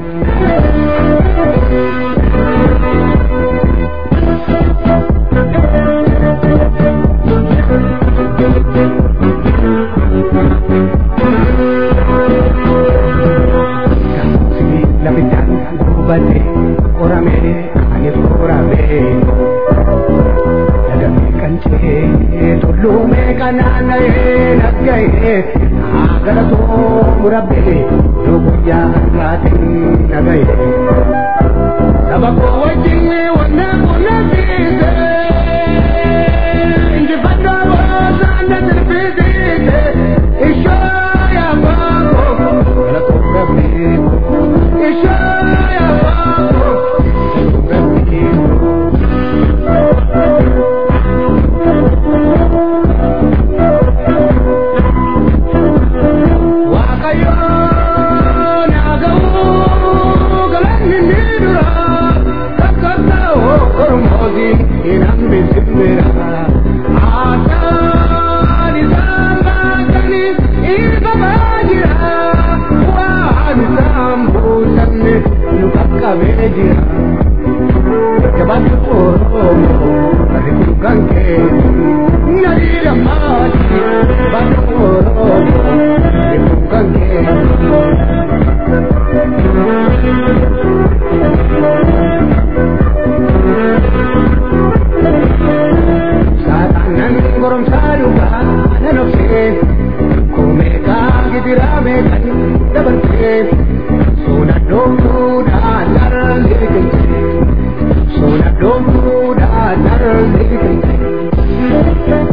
Speaker 5: labitaan gubate qoramee ani qoramee lagamee qancee tulluumee kanaana'ee nagga'ee naagalatoo murabbee yoo guyyaa har'aatiin naga'ee saba koo wajjin wanna qunnamsiise injifannoo boosaan na sirbisiise ishoo yaabaa koo galatoo rabbee qabee jira jabaatu oromoo ati kun kee nadii lammaati jabaatu oromoo ati kun kee. Saaxaanan goromsaa dhugaa nan obsee kumeekaa gidiraa meeqan dabarsee. Sona dombuda narlikinte Sona dombuda narlikinte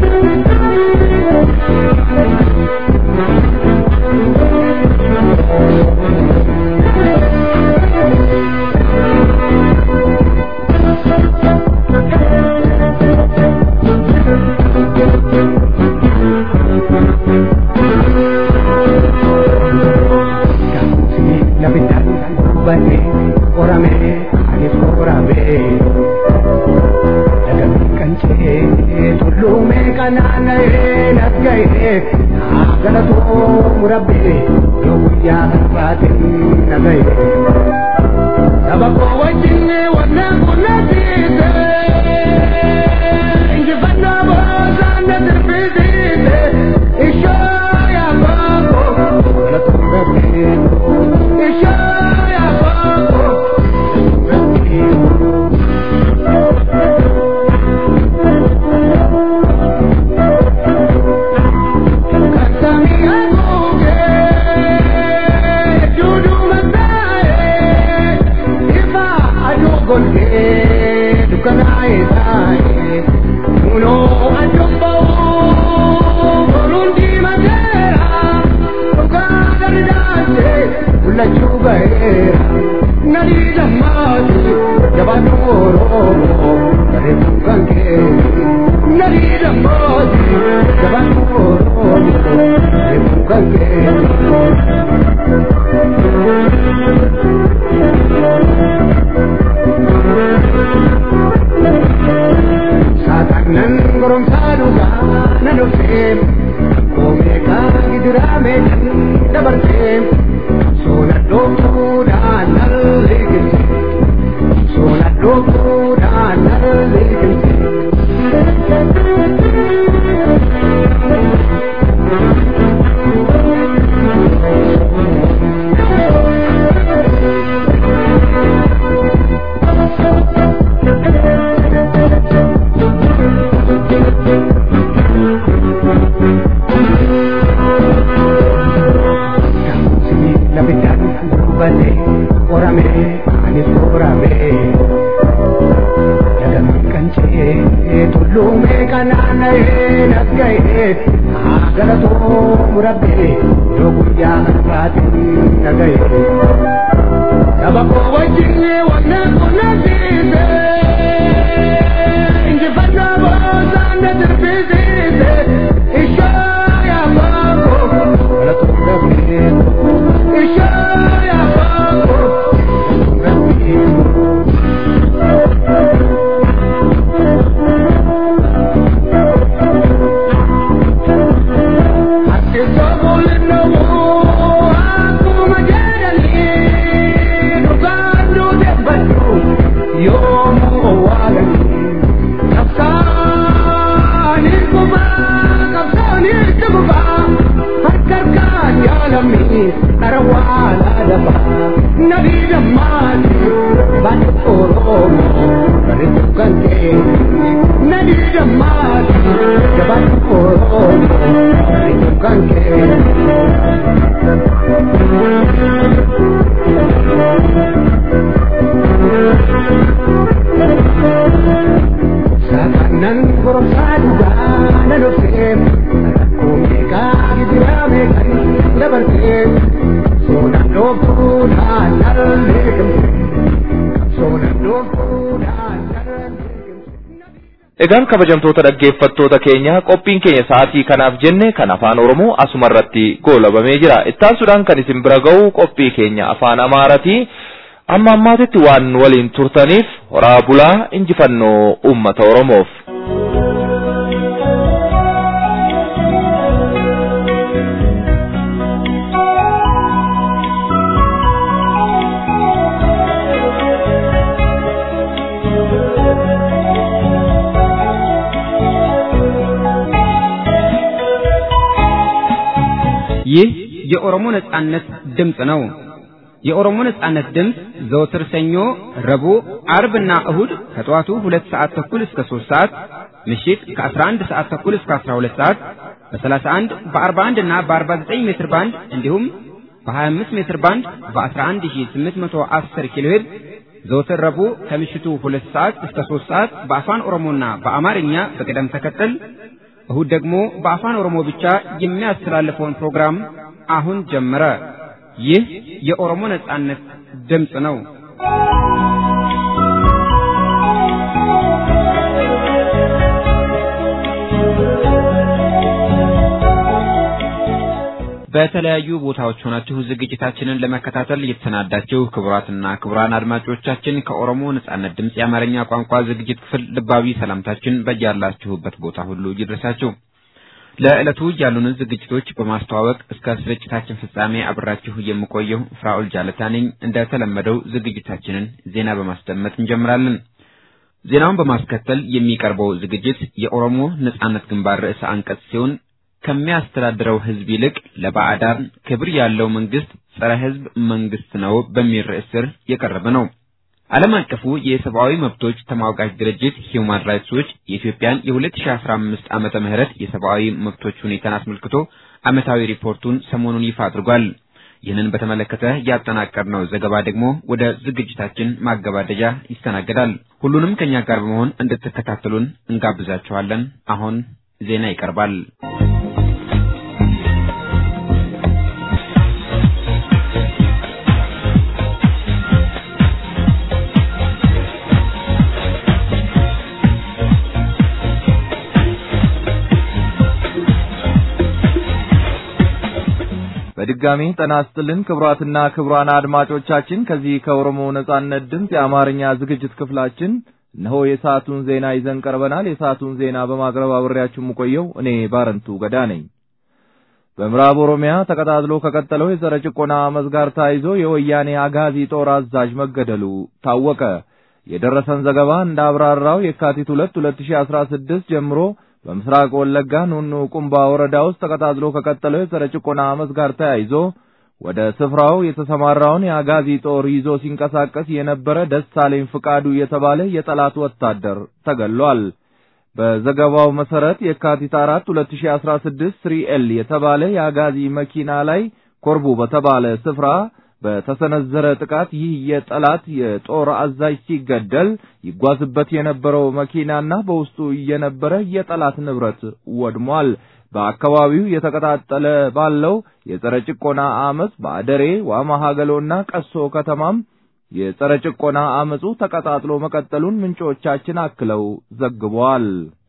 Speaker 5: labitaan gubate qoramee ani qoramee lagamee qancee tulluumee kanaana'ee nagga'ee naagalatoo murabbee yoo guyyaa har'aatiin naga'ee saba koo wajjin wanna qunnamsiise injifannoo boosaan na sirbisiise ishoo yaabaa koo galatoo rabbee Lachuu baheera nadii lammaati jabaatu oromoo bareedduu kan kee nadii lammaati jabaatu oromoo bareedduu kan kee. Saaxaanan goromsaa dhugaa nan obsee gidirame dabartee soona dhoofuudhaan nalleeqinte soona dhoofuudhaan nalleeqinte. Lapitan bane orame anis orame Jadam kanche tullume kanana e nagaye agara to murabbe yo guyya arbatin nagaye Sabako wajine wana kuna dise Inje fana boza na dirbize Isha ya bako Wala to murabbe Isha ya bako Murabbe Nabi Damani, Bani Oromo, Bani Tukante, Nabi Damani, Bani Oromo, Bani Tukante. Sakanan goromsa dugaa na dhufee rakkoo gidirame kan dabartee soodaan dhoofuudhaan nalleeqamte soodaan dhoofuudhaan nalleeqamte.
Speaker 2: Egaan kabajamtoota dhaggeeffattoota keenya qophiin keenya sa'aatii kanaaf jenne kan afaan Oromoo asuma irratti goolabamee jira. Ittaansuudhaan kan isin bira ga'u qophii keenya afaan Amaaraati. Amma ammaatitti waan waliin turtaniif horaa bulaa injifannoo uummata Oromoof.
Speaker 6: ይህ የኦሮሞ ነጻነት ድምፅ ነው። የኦሮሞ ነጻነት ድምፅ ዘወትር ሰኞ፣ ረቡዕ፣ አርብና እሁድ ከጠዋቱ ሁለት ሰዓት ተኩል እስከ ሦስት ሰዓት ምሽት ከ11 ሰዓት ተኩል እስከ 12 ሰዓት በ31 በ41 እና በ49 ሜትር ባንድ እንዲሁም በ25 ሜትር ባንድ በ11810 ኪሎ ሄርዝ ዘወትር ረቡዕ ከምሽቱ ሁለት ሰዓት እስከ ሦስት ሰዓት በአፋን ኦሮሞና በአማርኛ በቅደም ተከተል እሁድ ደግሞ በአፋን ኦሮሞ ብቻ የሚያስተላልፈውን ፕሮግራም አሁን ጀመረ። ይህ የኦሮሞ ነጻነት ድምፅ ነው። በተለያዩ ቦታዎች ሆናችሁ ዝግጅታችንን ለመከታተል የተሰናዳችሁ ክቡራትና ክቡራን አድማጮቻችን ከኦሮሞ ነጻነት ድምፅ የአማርኛ ቋንቋ ዝግጅት ክፍል ልባዊ ሰላምታችን በያላችሁበት ቦታ ሁሉ ይድረሳችሁ። ለዕለቱ ያሉንን ዝግጅቶች በማስተዋወቅ እስከ ስርጭታችን ፍጻሜ አብራችሁ የምቆየው ፍራኦል ጃለታ ነኝ። እንደተለመደው ዝግጅታችንን ዜና በማስደመጥ እንጀምራለን። ዜናውን በማስከተል የሚቀርበው ዝግጅት የኦሮሞ ነጻነት ግንባር ርዕሰ አንቀጽ ሲሆን ከሚያስተዳድረው ሕዝብ ይልቅ ለባዕዳን ክብር ያለው መንግስት ጸረ ሕዝብ መንግስት ነው በሚል ርዕስ ስር የቀረበ ነው። ዓለም አቀፉ የሰብአዊ መብቶች ተሟጋች ድርጅት ሂውማን ራይትስ ዎች የኢትዮጵያን የ2015 ዓመተ ምህረት የሰብአዊ መብቶች ሁኔታን አስመልክቶ ዓመታዊ ሪፖርቱን ሰሞኑን ይፋ አድርጓል። ይህንን በተመለከተ ያጠናቀርነው ዘገባ ደግሞ ወደ ዝግጅታችን ማገባደጃ ይስተናገዳል። ሁሉንም ከኛ ጋር በመሆን እንድትከታተሉን እንጋብዛችኋለን። አሁን ዜና ይቀርባል።
Speaker 2: በድጋሚ ጤና ይስጥልን ክቡራትና ክቡራን አድማጮቻችን ከዚህ ከኦሮሞ ነጻነት ድምፅ የአማርኛ ዝግጅት ክፍላችን እነሆ የሰዓቱን ዜና ይዘን ቀርበናል። የሰዓቱን ዜና በማቅረብ አብሬያችሁ የምቆየው እኔ ባረንቱ ገዳ ነኝ። በምዕራብ ኦሮሚያ ተቀጣጥሎ ከቀጠለው የጸረ ጭቆና አመፅ ጋር ተያይዞ የወያኔ አጋዚ ጦር አዛዥ መገደሉ ታወቀ። የደረሰን ዘገባ እንዳብራራው የካቲት 2 2016 ጀምሮ በምስራቅ ወለጋ ኑኑ ቁምባ ወረዳ ውስጥ ተቀጣጥሎ ከቀጠለው የጸረ ጭቆና አመፅ ጋር ተያይዞ ወደ ስፍራው የተሰማራውን የአጋዚ ጦር ይዞ ሲንቀሳቀስ የነበረ ደሳለኝ ፍቃዱ የተባለ የጠላት ወታደር ተገሏል። በዘገባው መሰረት የካቲት 4 2016 ስሪኤል የተባለ የአጋዚ መኪና ላይ ኮርቡ በተባለ ስፍራ በተሰነዘረ ጥቃት ይህ የጠላት የጦር አዛዥ ሲገደል ይጓዝበት የነበረው መኪናና በውስጡ የነበረ የጠላት ንብረት ወድሟል። በአካባቢው የተቀጣጠለ ባለው የጸረ ጭቆና አመፅ በአደሬ ዋማ ሀገሎና ቀሶ ከተማም የጸረ ጭቆና አመፁ ተቀጣጥሎ መቀጠሉን ምንጮቻችን አክለው ዘግበዋል።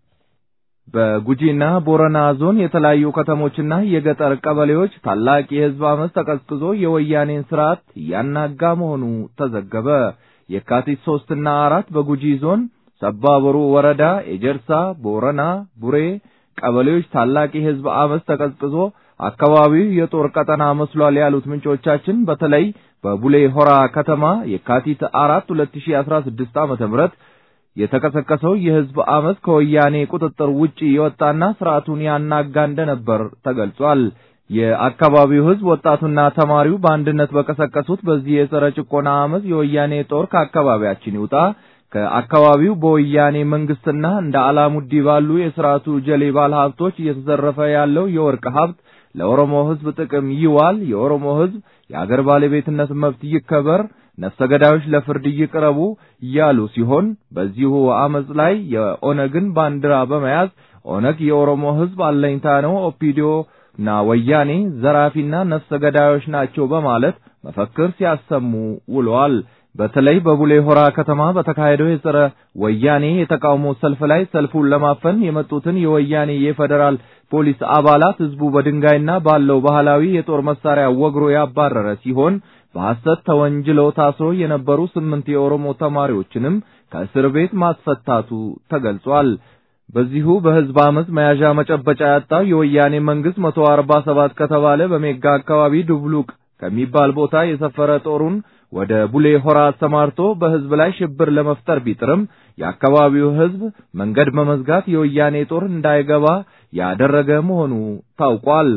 Speaker 2: በጉጂና ቦረና ዞን የተለያዩ ከተሞችና የገጠር ቀበሌዎች ታላቅ የሕዝብ አመፅ ተቀስቅዞ የወያኔን ስርዓት እያናጋ መሆኑ ተዘገበ። የካቲት ሶስትና አራት በጉጂ ዞን ሰባበሩ ወረዳ ኤጀርሳ፣ ቦረና፣ ቡሬ ቀበሌዎች ታላቅ የሕዝብ አመፅ ተቀስቅዞ አካባቢው የጦር ቀጠና መስሏል ያሉት ምንጮቻችን በተለይ በቡሌ ሆራ ከተማ የካቲት አራት 2016 ዓመተ ምህረት የተቀሰቀሰው የሕዝብ አመፅ ከወያኔ ቁጥጥር ውጪ የወጣና ስርዓቱን ያናጋ እንደነበር ተገልጿል። የአካባቢው ሕዝብ ወጣቱና ተማሪው በአንድነት በቀሰቀሱት በዚህ የጸረ ጭቆና አመፅ የወያኔ ጦር ከአካባቢያችን ይውጣ ከአካባቢው በወያኔ መንግስትና እንደ አላሙዲ ባሉ የስርዓቱ ጀሌ ባለ ሀብቶች እየተዘረፈ ያለው የወርቅ ሀብት ለኦሮሞ ሕዝብ ጥቅም ይዋል፣ የኦሮሞ ሕዝብ የአገር ባለቤትነት መብት ይከበር፣ ነፍሰ ገዳዮች ለፍርድ ይቅረቡ እያሉ ሲሆን በዚሁ አመፅ ላይ የኦነግን ባንዲራ በመያዝ ኦነግ የኦሮሞ ሕዝብ አለኝታ ነው፣ ኦፒዲዮ እና ወያኔ ዘራፊና ነፍሰ ገዳዮች ናቸው በማለት መፈክር ሲያሰሙ ውለዋል። በተለይ በቡሌ ሆራ ከተማ በተካሄደው የጸረ ወያኔ የተቃውሞ ሰልፍ ላይ ሰልፉን ለማፈን የመጡትን የወያኔ የፌዴራል ፖሊስ አባላት ህዝቡ በድንጋይና ባለው ባህላዊ የጦር መሳሪያ ወግሮ ያባረረ ሲሆን በሐሰት ተወንጅለው ታስሮ የነበሩ ስምንት የኦሮሞ ተማሪዎችንም ከእስር ቤት ማስፈታቱ ተገልጿል። በዚሁ በህዝብ አመፅ መያዣ መጨበጫ ያጣው የወያኔ መንግስት መቶ አርባ ሰባት ከተባለ በሜጋ አካባቢ ድብሉቅ ከሚባል ቦታ የሰፈረ ጦሩን ወደ ቡሌ ሆራ አሰማርቶ በህዝብ ላይ ሽብር ለመፍጠር ቢጥርም የአካባቢው ህዝብ መንገድ በመዝጋት የወያኔ ጦር እንዳይገባ ያደረገ መሆኑ ታውቋል።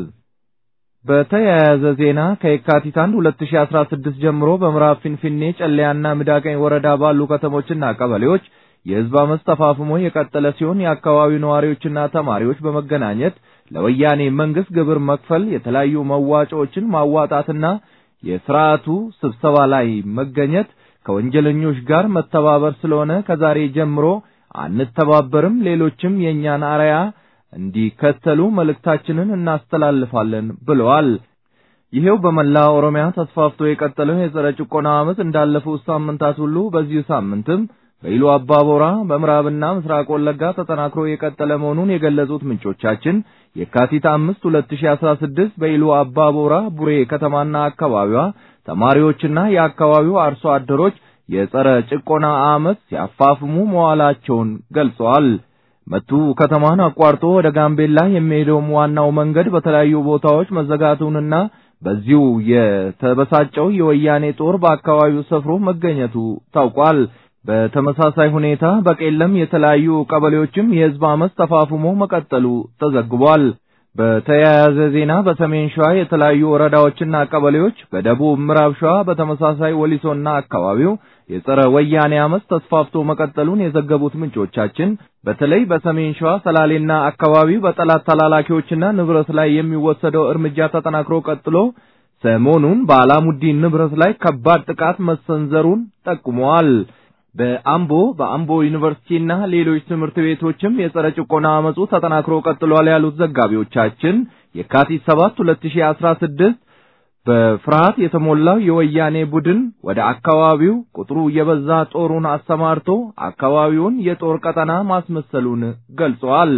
Speaker 2: በተያያዘ ዜና ከየካቲት 1 2016 ጀምሮ በምዕራብ ፊንፊኔ ጨለያና ሚዳቀኝ ወረዳ ባሉ ከተሞችና ቀበሌዎች የህዝብ አመፅ ተፋፍሞ የቀጠለ ሲሆን የአካባቢው ነዋሪዎችና ተማሪዎች በመገናኘት ለወያኔ መንግስት ግብር መክፈል፣ የተለያዩ መዋጮዎችን ማዋጣትና የስርዓቱ ስብሰባ ላይ መገኘት ከወንጀለኞች ጋር መተባበር ስለሆነ ከዛሬ ጀምሮ አንተባበርም፣ ሌሎችም የእኛን አርያ እንዲከተሉ መልእክታችንን እናስተላልፋለን ብለዋል። ይሄው በመላ ኦሮሚያ ተስፋፍቶ የቀጠለው የጸረ ጭቆና አመፅ እንዳለፉት ሳምንታት ሁሉ በዚሁ ሳምንትም በኢሉ አባቦራ በምዕራብና ምስራቅ ወለጋ ተጠናክሮ የቀጠለ መሆኑን የገለጹት ምንጮቻችን የካቲት አምስት 2016 በኢሉ አባቦራ ቡሬ ከተማና አካባቢዋ ተማሪዎችና የአካባቢው አርሶ አደሮች የጸረ ጭቆና አመፅ ሲያፋፍሙ መዋላቸውን ገልጸዋል። መቱ ከተማን አቋርጦ ወደ ጋምቤላ የሚሄደውም ዋናው መንገድ በተለያዩ ቦታዎች መዘጋቱንና በዚሁ የተበሳጨው የወያኔ ጦር በአካባቢው ሰፍሮ መገኘቱ ታውቋል። በተመሳሳይ ሁኔታ በቄለም የተለያዩ ቀበሌዎችም የህዝብ አመፅ ተፋፍሞ መቀጠሉ ተዘግቧል። በተያያዘ ዜና በሰሜን ሸዋ የተለያዩ ወረዳዎችና ቀበሌዎች፣ በደቡብ ምዕራብ ሸዋ በተመሳሳይ ወሊሶና አካባቢው የጸረ ወያኔ አመፅ ተስፋፍቶ መቀጠሉን የዘገቡት ምንጮቻችን በተለይ በሰሜን ሸዋ ሰላሌና አካባቢው በጠላት ተላላኪዎችና ንብረት ላይ የሚወሰደው እርምጃ ተጠናክሮ ቀጥሎ ሰሞኑን በአላሙዲን ንብረት ላይ ከባድ ጥቃት መሰንዘሩን ጠቁመዋል። በአምቦ በአምቦ ዩኒቨርሲቲና ሌሎች ትምህርት ቤቶችም የጸረ ጭቆና አመፁ ተጠናክሮ ቀጥሏል ያሉት ዘጋቢዎቻችን የካቲት 7 2016 በፍርሃት የተሞላው የወያኔ ቡድን ወደ አካባቢው ቁጥሩ የበዛ ጦሩን አሰማርቶ አካባቢውን የጦር ቀጠና ማስመሰሉን ገልጸዋል።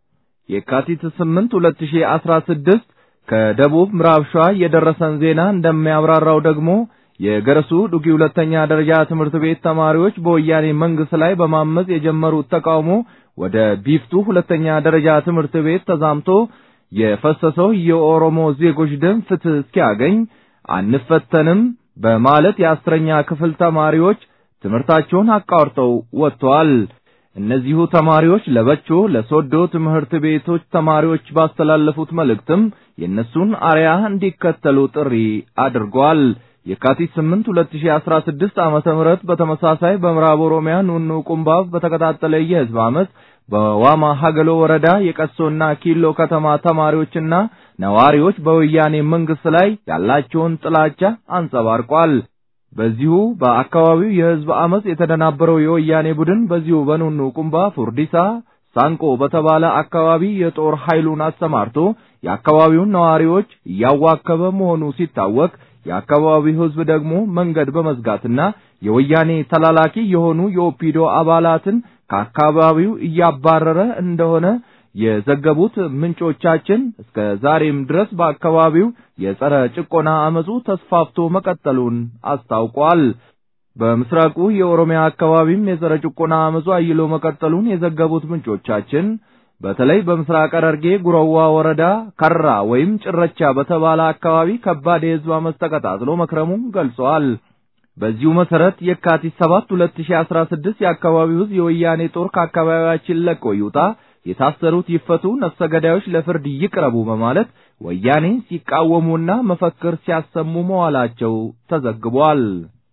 Speaker 2: የካቲት 8 2016 ከደቡብ ምዕራብ ሸዋ የደረሰን ዜና እንደሚያብራራው ደግሞ የገረሱ ዱጊ ሁለተኛ ደረጃ ትምህርት ቤት ተማሪዎች በወያኔ መንግስት ላይ በማመጽ የጀመሩት ተቃውሞ ወደ ቢፍቱ ሁለተኛ ደረጃ ትምህርት ቤት ተዛምቶ የፈሰሰው የኦሮሞ ዜጎች ደም ፍትህ እስኪያገኝ አንፈተንም በማለት የአስረኛ ክፍል ተማሪዎች ትምህርታቸውን አቋርጠው ወጥተዋል። እነዚሁ ተማሪዎች ለበቾ ለሶዶ ትምህርት ቤቶች ተማሪዎች ባስተላለፉት መልእክትም የእነሱን አርያ እንዲከተሉ ጥሪ አድርገዋል። የካቲት 8 2016 ዓመተ ምህረት በተመሳሳይ በምዕራብ ኦሮሚያ ኑኑ ቁምባብ በተቀጣጠለ የህዝብ አመፅ በዋማ ሀገሎ ወረዳ የቀሶና ኪሎ ከተማ ተማሪዎችና ነዋሪዎች በወያኔ መንግስት ላይ ያላቸውን ጥላቻ አንጸባርቋል። በዚሁ በአካባቢው የህዝብ አመፅ የተደናበረው የወያኔ ቡድን በዚሁ በኑኑ ቁምባ ፉርዲሳ ሳንቆ በተባለ አካባቢ የጦር ኃይሉን አሰማርቶ የአካባቢውን ነዋሪዎች እያዋከበ መሆኑ ሲታወቅ የአካባቢው ህዝብ ደግሞ መንገድ በመዝጋትና የወያኔ ተላላኪ የሆኑ የኦፒዶ አባላትን ከአካባቢው እያባረረ እንደሆነ የዘገቡት ምንጮቻችን እስከ ዛሬም ድረስ በአካባቢው የጸረ ጭቆና አመፁ ተስፋፍቶ መቀጠሉን አስታውቋል። በምስራቁ የኦሮሚያ አካባቢም የጸረ ጭቆና አመፁ አይሎ መቀጠሉን የዘገቡት ምንጮቻችን በተለይ በምስራቅ ሐረርጌ ጉረዋ ወረዳ ከራ ወይም ጭረቻ በተባለ አካባቢ ከባድ የህዝብ አመፅ ተቀጣጥሎ መክረሙን ገልጸዋል። በዚሁ መሰረት የካቲት 7 2016 የአካባቢው ህዝብ የወያኔ ጦር ከአካባቢያችን ለቆ ይውጣ፣ የታሰሩት ይፈቱ፣ ነፍሰ ገዳዮች ለፍርድ ይቅረቡ በማለት ወያኔን ሲቃወሙና መፈክር ሲያሰሙ መዋላቸው ተዘግቧል።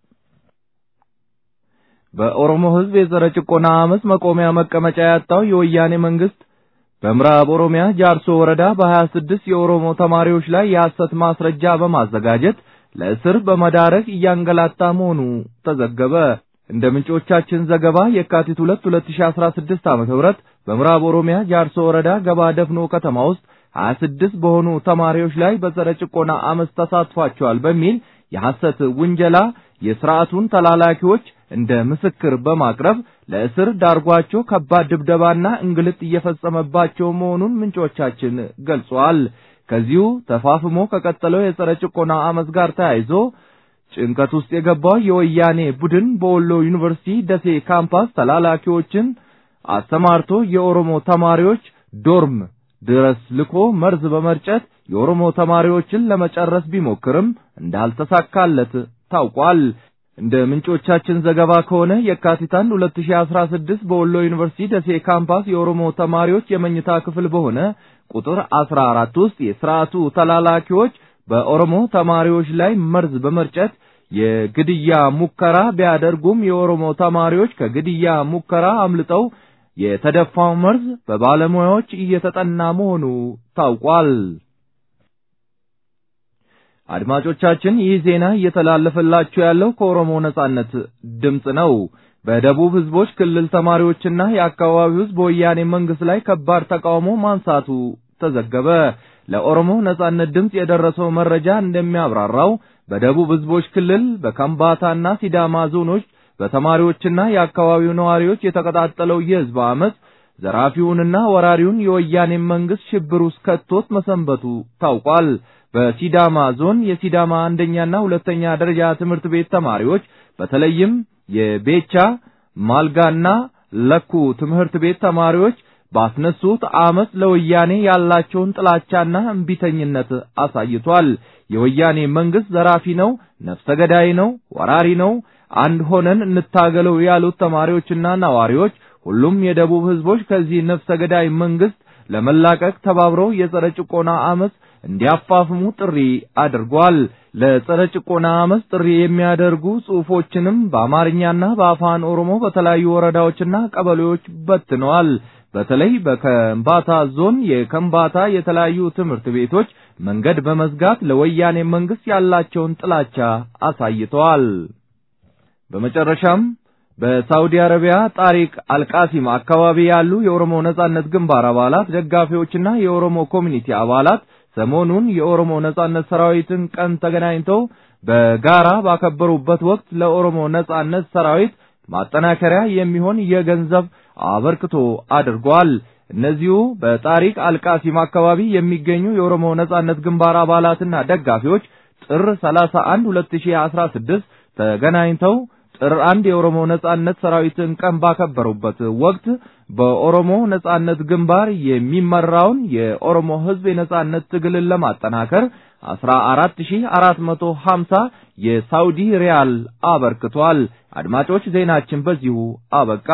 Speaker 2: በኦሮሞ ህዝብ የጸረ ጭቆና አመፅ መቆሚያ መቀመጫ ያጣው የወያኔ መንግስት በምዕራብ ኦሮሚያ ጃርሶ ወረዳ በ26 የኦሮሞ ተማሪዎች ላይ የሐሰት ማስረጃ በማዘጋጀት ለእስር በመዳረግ እያንገላታ መሆኑ ተዘገበ። እንደ ምንጮቻችን ዘገባ የካቲት 2 2016 ዓ.ም በምዕራብ ኦሮሚያ ጃርሶ ወረዳ ገባ ደፍኖ ከተማ ውስጥ 26 በሆኑ ተማሪዎች ላይ በጸረ ጭቆና አመፅ ተሳትፏቸዋል በሚል የሐሰት ውንጀላ የስርዓቱን ተላላኪዎች እንደ ምስክር በማቅረብ ለእስር ዳርጓቸው ከባድ ድብደባና እንግልት እየፈጸመባቸው መሆኑን ምንጮቻችን ገልጸዋል። ከዚሁ ተፋፍሞ ከቀጠለው የጸረ ጭቆና አመፅ ጋር ተያይዞ ጭንቀት ውስጥ የገባው የወያኔ ቡድን በወሎ ዩኒቨርሲቲ ደሴ ካምፓስ ተላላኪዎችን አሰማርቶ የኦሮሞ ተማሪዎች ዶርም ድረስ ልኮ መርዝ በመርጨት የኦሮሞ ተማሪዎችን ለመጨረስ ቢሞክርም እንዳልተሳካለት ታውቋል። እንደ ምንጮቻችን ዘገባ ከሆነ የካቲት 1 2016 በወሎ ዩኒቨርሲቲ ደሴ ካምፓስ የኦሮሞ ተማሪዎች የመኝታ ክፍል በሆነ ቁጥር 14 ውስጥ የስርዓቱ ተላላኪዎች በኦሮሞ ተማሪዎች ላይ መርዝ በመርጨት የግድያ ሙከራ ቢያደርጉም የኦሮሞ ተማሪዎች ከግድያ ሙከራ አምልጠው የተደፋው መርዝ በባለሙያዎች እየተጠና መሆኑ ታውቋል። አድማጮቻችን ይህ ዜና እየተላለፈላችሁ ያለው ከኦሮሞ ነጻነት ድምፅ ነው። በደቡብ ህዝቦች ክልል ተማሪዎችና የአካባቢው ህዝብ በወያኔ መንግስት ላይ ከባድ ተቃውሞ ማንሳቱ ተዘገበ። ለኦሮሞ ነጻነት ድምፅ የደረሰው መረጃ እንደሚያብራራው በደቡብ ህዝቦች ክልል በከምባታና ሲዳማ ዞኖች በተማሪዎችና የአካባቢው ነዋሪዎች የተቀጣጠለው የህዝብ አመፅ ዘራፊውንና ወራሪውን የወያኔ መንግስት ሽብር ውስጥ ከቶት መሰንበቱ ታውቋል። በሲዳማ ዞን የሲዳማ አንደኛና ሁለተኛ ደረጃ ትምህርት ቤት ተማሪዎች በተለይም የቤቻ ማልጋና ለኩ ትምህርት ቤት ተማሪዎች ባስነሱት አመፅ ለወያኔ ያላቸውን ጥላቻና እምቢተኝነት አሳይቷል። የወያኔ መንግስት ዘራፊ ነው፣ ነፍሰ ገዳይ ነው፣ ወራሪ ነው፣ አንድ ሆነን እንታገለው ያሉት ተማሪዎችና ነዋሪዎች ሁሉም የደቡብ ህዝቦች ከዚህ ነፍሰ ገዳይ መንግስት ለመላቀቅ ተባብረው የጸረ ጭቆና አመፅ እንዲያፋፍሙ ጥሪ አድርጓል። ለጸረ ጭቆና አመፅ ጥሪ የሚያደርጉ ጽሑፎችንም በአማርኛና በአፋን ኦሮሞ በተለያዩ ወረዳዎችና ቀበሌዎች በትነዋል። በተለይ በከምባታ ዞን የከምባታ የተለያዩ ትምህርት ቤቶች መንገድ በመዝጋት ለወያኔ መንግስት ያላቸውን ጥላቻ አሳይተዋል። በመጨረሻም በሳውዲ አረቢያ ጣሪቅ አልቃሲም አካባቢ ያሉ የኦሮሞ ነጻነት ግንባር አባላት ደጋፊዎችና የኦሮሞ ኮሚኒቲ አባላት ሰሞኑን የኦሮሞ ነጻነት ሰራዊትን ቀን ተገናኝተው በጋራ ባከበሩበት ወቅት ለኦሮሞ ነጻነት ሰራዊት ማጠናከሪያ የሚሆን የገንዘብ አበርክቶ አድርጓል። እነዚሁ በጣሪቅ አልቃሲም አካባቢ የሚገኙ የኦሮሞ ነጻነት ግንባር አባላትና ደጋፊዎች ጥር 31 2016 ተገናኝተው ጥር አንድ የኦሮሞ ነጻነት ሰራዊትን ቀን ባከበሩበት ወቅት በኦሮሞ ነጻነት ግንባር የሚመራውን የኦሮሞ ሕዝብ የነጻነት ትግልን ለማጠናከር 14450 የሳውዲ ሪያል አበርክቷል። አድማጮች ዜናችን በዚሁ አበቃ።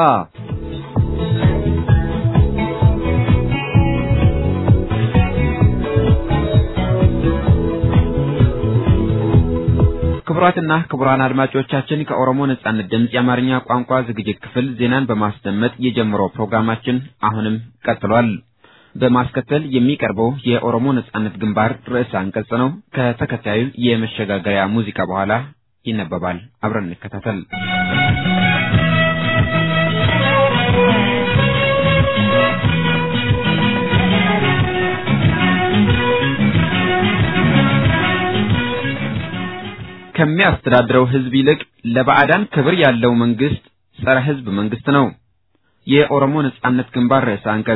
Speaker 6: ክቡራትና ክቡራን አድማጮቻችን ከኦሮሞ ነጻነት ድምፅ የአማርኛ ቋንቋ ዝግጅት ክፍል ዜናን በማስደመጥ የጀመረው ፕሮግራማችን አሁንም ቀጥሏል። በማስከተል የሚቀርበው የኦሮሞ ነጻነት ግንባር ርዕሰ አንቀጽ ነው። ከተከታዩ የመሸጋገሪያ ሙዚቃ በኋላ ይነበባል። አብረን እንከታተል። ከሚያስተዳድረው ሕዝብ ይልቅ ለባዕዳን ክብር ያለው መንግስት ጸረ ሕዝብ መንግስት ነው። የኦሮሞ ነጻነት ግንባር ርዕሰ አንቀጽ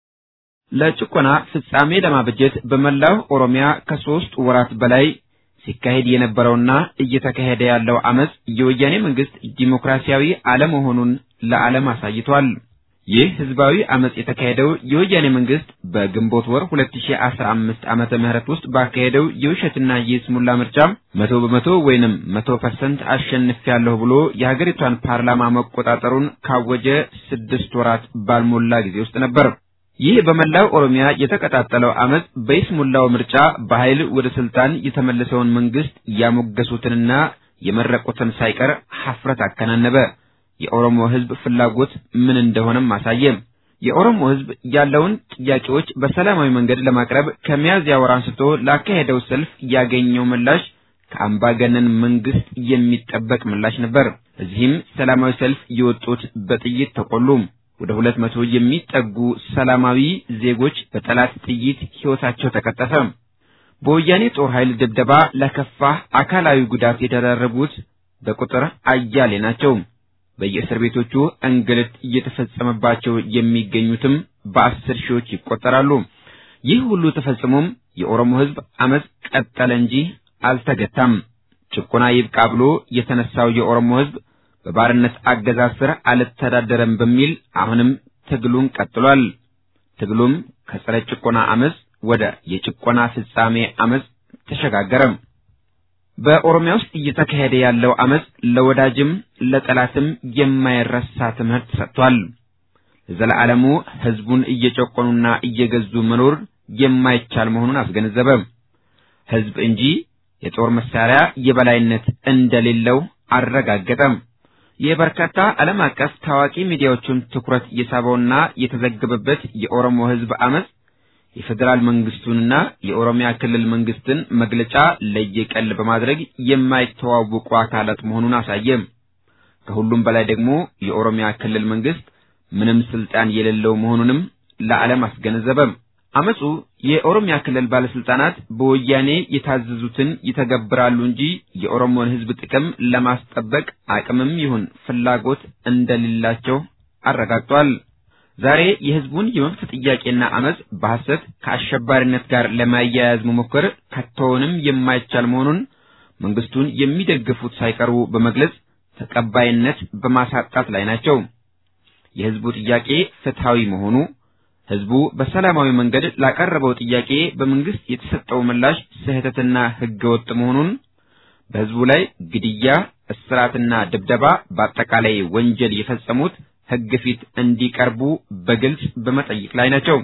Speaker 6: ለጭቆና ፍጻሜ ለማበጀት በመላው ኦሮሚያ ከሶስት ወራት በላይ ሲካሄድ የነበረውና እየተካሄደ ያለው አመጽ የወያኔ መንግስት ዲሞክራሲያዊ አለመሆኑን ለዓለም አሳይቷል። ይህ ህዝባዊ አመጽ የተካሄደው የወያኔ መንግስት በግንቦት ወር 2015 ዓመተ ምህረት ውስጥ ባካሄደው የውሸትና የስሙላ ምርጫ መቶ በመቶ ወይንም መቶ ፐርሰንት አሸንፊያለሁ ብሎ የሀገሪቷን ፓርላማ መቆጣጠሩን ካወጀ ስድስት ወራት ባልሞላ ጊዜ ውስጥ ነበር። ይህ በመላው ኦሮሚያ የተቀጣጠለው አመጽ በይስሙላው ምርጫ በኃይል ወደ ስልጣን የተመለሰውን መንግስት ያሞገሱትንና የመረቁትን ሳይቀር ሐፍረት አከናነበ። የኦሮሞ ህዝብ ፍላጎት ምን እንደሆነም አሳየ። የኦሮሞ ህዝብ ያለውን ጥያቄዎች በሰላማዊ መንገድ ለማቅረብ ከሚያዝያ ወር አንስቶ ላካሄደው ሰልፍ ያገኘው ምላሽ ከአምባገነን መንግስት የሚጠበቅ ምላሽ ነበር። እዚህም ሰላማዊ ሰልፍ የወጡት በጥይት ተቆሉ። ወደ ሁለት መቶ የሚጠጉ ሰላማዊ ዜጎች በጠላት ጥይት ሕይወታቸው ተቀጠፈ። በወያኔ ጦር ኃይል ድብደባ ለከፋ አካላዊ ጉዳት የተዳረጉት በቁጥር አያሌ ናቸው። በየእስር ቤቶቹ እንግልት እየተፈጸመባቸው የሚገኙትም በአስር ሺዎች ይቆጠራሉ። ይህ ሁሉ ተፈጽሞም የኦሮሞ ህዝብ አመጽ ቀጠለ እንጂ አልተገታም። ጭቆና ይብቃ ብሎ የተነሳው የኦሮሞ ህዝብ በባርነት አገዛዝ ስር አልተዳደረም በሚል አሁንም ትግሉን ቀጥሏል። ትግሉም ከጸረ ጭቆና አመጽ ወደ የጭቆና ፍጻሜ አመጽ ተሸጋገረ። በኦሮሚያ ውስጥ እየተካሄደ ያለው አመጽ ለወዳጅም ለጠላትም የማይረሳ ትምህርት ሰጥቷል። ለዘለዓለሙ ህዝቡን እየጨቆኑና እየገዙ መኖር የማይቻል መሆኑን አስገነዘበ። ህዝብ እንጂ የጦር መሳሪያ የበላይነት እንደሌለው አረጋገጠ። የበርካታ ዓለም አቀፍ ታዋቂ ሚዲያዎችን ትኩረት የሳበውና የተዘገበበት የኦሮሞ ህዝብ አመጽ የፌዴራል መንግስቱንና የኦሮሚያ ክልል መንግስትን መግለጫ ለየቀል በማድረግ የማይተዋወቁ አካላት መሆኑን አሳየ። ከሁሉም በላይ ደግሞ የኦሮሚያ ክልል መንግስት ምንም ስልጣን የሌለው መሆኑንም ለዓለም አስገነዘበ። አመጹ የኦሮሚያ ክልል ባለስልጣናት በወያኔ የታዘዙትን ይተገብራሉ እንጂ የኦሮሞን ህዝብ ጥቅም ለማስጠበቅ አቅምም ይሁን ፍላጎት እንደሌላቸው አረጋግጧል። ዛሬ የህዝቡን የመብት ጥያቄና አመጽ በሐሰት ከአሸባሪነት ጋር ለማያያዝ መሞከር ከቶውንም የማይቻል መሆኑን መንግስቱን የሚደግፉት ሳይቀሩ በመግለጽ ተቀባይነት በማሳጣት ላይ ናቸው። የህዝቡ ጥያቄ ፍትሃዊ መሆኑ ህዝቡ በሰላማዊ መንገድ ላቀረበው ጥያቄ በመንግስት የተሰጠው ምላሽ ስህተትና ህገወጥ መሆኑን በህዝቡ ላይ ግድያ፣ እስራትና ድብደባ በአጠቃላይ ወንጀል የፈጸሙት ህግ ፊት እንዲቀርቡ በግልጽ በመጠየቅ ላይ ናቸው።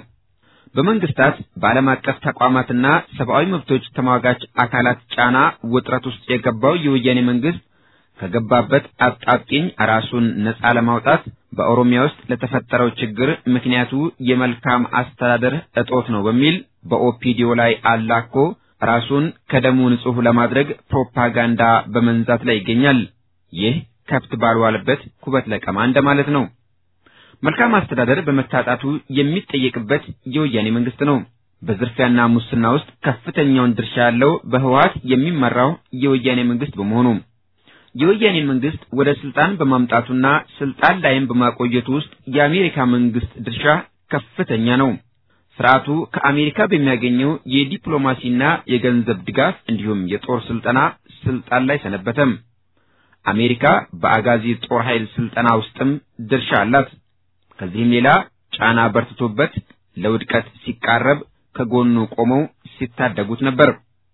Speaker 6: በመንግስታት በዓለም አቀፍ ተቋማትና ሰብአዊ መብቶች ተሟጋች አካላት ጫና ውጥረት ውስጥ የገባው የወያኔ መንግስት ከገባበት አጣብቂኝ ራሱን ነጻ ለማውጣት በኦሮሚያ ውስጥ ለተፈጠረው ችግር ምክንያቱ የመልካም አስተዳደር እጦት ነው በሚል በኦፒዲዮ ላይ አላኮ ራሱን ከደሙ ንጹህ ለማድረግ ፕሮፓጋንዳ በመንዛት ላይ ይገኛል። ይህ ከብት ባልዋለበት ኩበት ለቀማ እንደማለት ነው። መልካም አስተዳደር በመታጣቱ የሚጠየቅበት የወያኔ መንግስት ነው። በዝርፊያና ሙስና ውስጥ ከፍተኛውን ድርሻ ያለው በህወሓት የሚመራው የወያኔ መንግስት በመሆኑ የወያኔ መንግስት ወደ ስልጣን በማምጣቱና ስልጣን ላይም በማቆየቱ ውስጥ የአሜሪካ መንግስት ድርሻ ከፍተኛ ነው። ስርዓቱ ከአሜሪካ በሚያገኘው የዲፕሎማሲና የገንዘብ ድጋፍ እንዲሁም የጦር ስልጠና ስልጣን ላይ ሰነበተም። አሜሪካ በአጋዚ ጦር ኃይል ስልጠና ውስጥም ድርሻ አላት። ከዚህም ሌላ ጫና በርትቶበት ለውድቀት ሲቃረብ ከጎኑ ቆመው ሲታደጉት ነበር።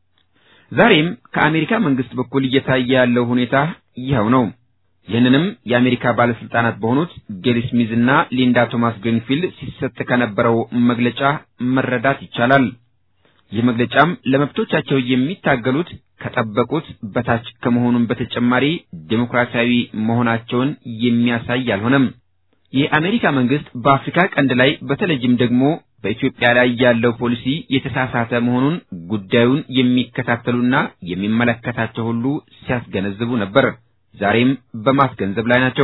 Speaker 6: ዛሬም ከአሜሪካ መንግስት በኩል እየታየ ያለው ሁኔታ ይኸው ነው። ይህንንም የአሜሪካ ባለስልጣናት በሆኑት ጌሪ ስሚዝ እና ሊንዳ ቶማስ ግሪንፊልድ ሲሰጥ ከነበረው መግለጫ መረዳት ይቻላል። ይህ መግለጫም ለመብቶቻቸው የሚታገሉት ከጠበቁት በታች ከመሆኑም በተጨማሪ ዴሞክራሲያዊ መሆናቸውን የሚያሳይ አልሆነም። የአሜሪካ መንግስት በአፍሪካ ቀንድ ላይ በተለይም ደግሞ በኢትዮጵያ ላይ ያለው ፖሊሲ የተሳሳተ መሆኑን ጉዳዩን የሚከታተሉና የሚመለከታቸው ሁሉ ሲያስገነዝቡ ነበር። ዛሬም በማስገንዘብ ላይ ናቸው።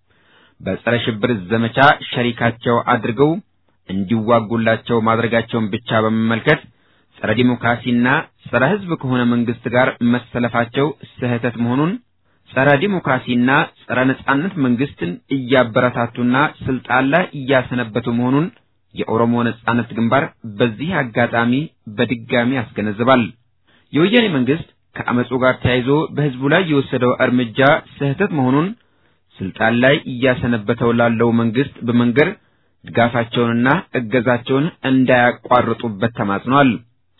Speaker 6: በጸረ ሽብር ዘመቻ ሸሪካቸው አድርገው እንዲዋጉላቸው ማድረጋቸውን ብቻ በመመልከት ጸረ ዲሞክራሲና ጸረ ሕዝብ ከሆነ መንግስት ጋር መሰለፋቸው ስህተት መሆኑን ጸረ ዲሞክራሲና ጸረ ነጻነት መንግስትን እያበረታቱና ስልጣን ላይ እያሰነበቱ መሆኑን የኦሮሞ ነጻነት ግንባር በዚህ አጋጣሚ በድጋሚ ያስገነዝባል። የወያኔ መንግስት ከአመፁ ጋር ተያይዞ በህዝቡ ላይ የወሰደው እርምጃ ስህተት መሆኑን ስልጣን ላይ እያሰነበተው ላለው መንግስት በመንገር ድጋፋቸውንና እገዛቸውን እንዳያቋርጡበት ተማጽኗል።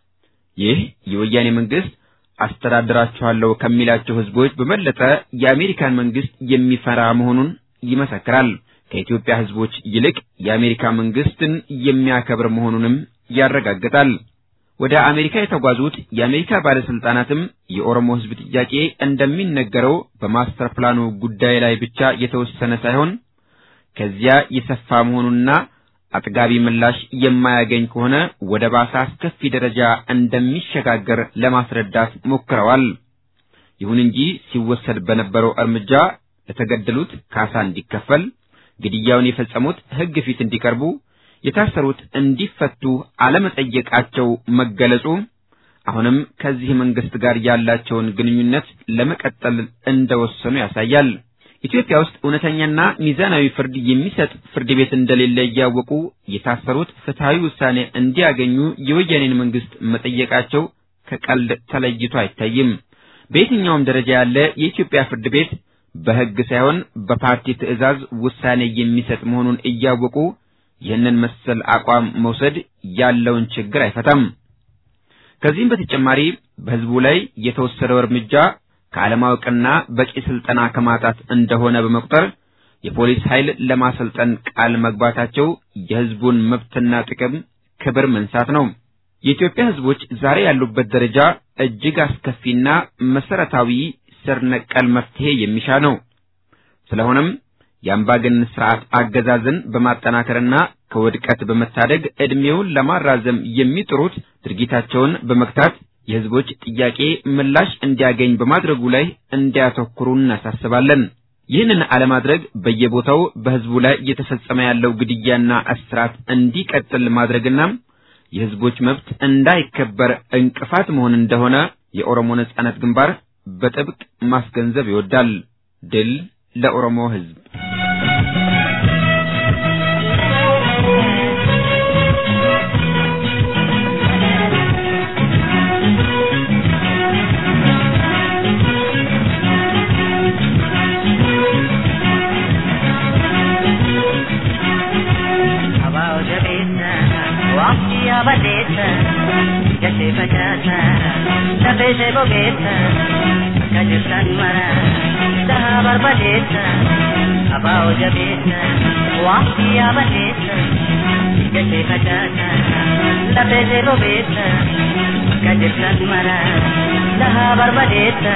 Speaker 6: ይህ የወያኔ መንግስት አስተዳድራችኋለሁ ከሚላቸው ህዝቦች በበለጠ የአሜሪካን መንግስት የሚፈራ መሆኑን ይመሰክራል። ከኢትዮጵያ ህዝቦች ይልቅ የአሜሪካ መንግስትን የሚያከብር መሆኑንም ያረጋግጣል። ወደ አሜሪካ የተጓዙት የአሜሪካ ባለስልጣናትም የኦሮሞ ህዝብ ጥያቄ እንደሚነገረው በማስተር ፕላኑ ጉዳይ ላይ ብቻ የተወሰነ ሳይሆን ከዚያ የሰፋ መሆኑንና አጥጋቢ ምላሽ የማያገኝ ከሆነ ወደ ባሰ አስከፊ ደረጃ እንደሚሸጋገር ለማስረዳት ሞክረዋል። ይሁን እንጂ ሲወሰድ በነበረው እርምጃ ለተገደሉት ካሳ እንዲከፈል፣ ግድያውን የፈጸሙት ህግ ፊት እንዲቀርቡ፣ የታሰሩት እንዲፈቱ አለመጠየቃቸው መገለጹ አሁንም ከዚህ መንግስት ጋር ያላቸውን ግንኙነት ለመቀጠል እንደወሰኑ ያሳያል። ኢትዮጵያ ውስጥ እውነተኛና ሚዛናዊ ፍርድ የሚሰጥ ፍርድ ቤት እንደሌለ እያወቁ የታሰሩት ፍትሐዊ ውሳኔ እንዲያገኙ የወያኔን መንግስት መጠየቃቸው ከቀልድ ተለይቶ አይታይም። በየትኛውም ደረጃ ያለ የኢትዮጵያ ፍርድ ቤት በህግ ሳይሆን በፓርቲ ትዕዛዝ ውሳኔ የሚሰጥ መሆኑን እያወቁ ይህንን መሰል አቋም መውሰድ ያለውን ችግር አይፈታም። ከዚህም በተጨማሪ በህዝቡ ላይ የተወሰደው እርምጃ ከአለማወቅና በቂ ስልጠና ከማጣት እንደሆነ በመቁጠር የፖሊስ ኃይል ለማሰልጠን ቃል መግባታቸው የህዝቡን መብትና ጥቅም ክብር መንሳት ነው። የኢትዮጵያ ህዝቦች ዛሬ ያሉበት ደረጃ እጅግ አስከፊና መሰረታዊ ስር ነቀል መፍትሄ የሚሻ ነው። ስለሆነም የአምባገነን ስርዓት አገዛዝን በማጠናከርና ከውድቀት በመታደግ ዕድሜውን ለማራዘም የሚጥሩት ድርጊታቸውን በመግታት የህዝቦች ጥያቄ ምላሽ እንዲያገኝ በማድረጉ ላይ እንዲያተኩሩ እናሳስባለን። ይህንን አለማድረግ በየቦታው በህዝቡ ላይ እየተፈጸመ ያለው ግድያና እስራት እንዲቀጥል ማድረግና የህዝቦች መብት እንዳይከበር እንቅፋት መሆን እንደሆነ የኦሮሞ ነጻነት ግንባር በጥብቅ ማስገንዘብ ይወዳል። ድል ለኦሮሞ ህዝብ!
Speaker 7: badeessa gashee facaasa lafee ishee bogeessa akka jirtan mara dhahaa barbadeessa abaa'oo jabeessa waanti yaa badeessa gashee facaasa lafee ishee bogeessa akka jirtan mara dhahaa barbadeessa.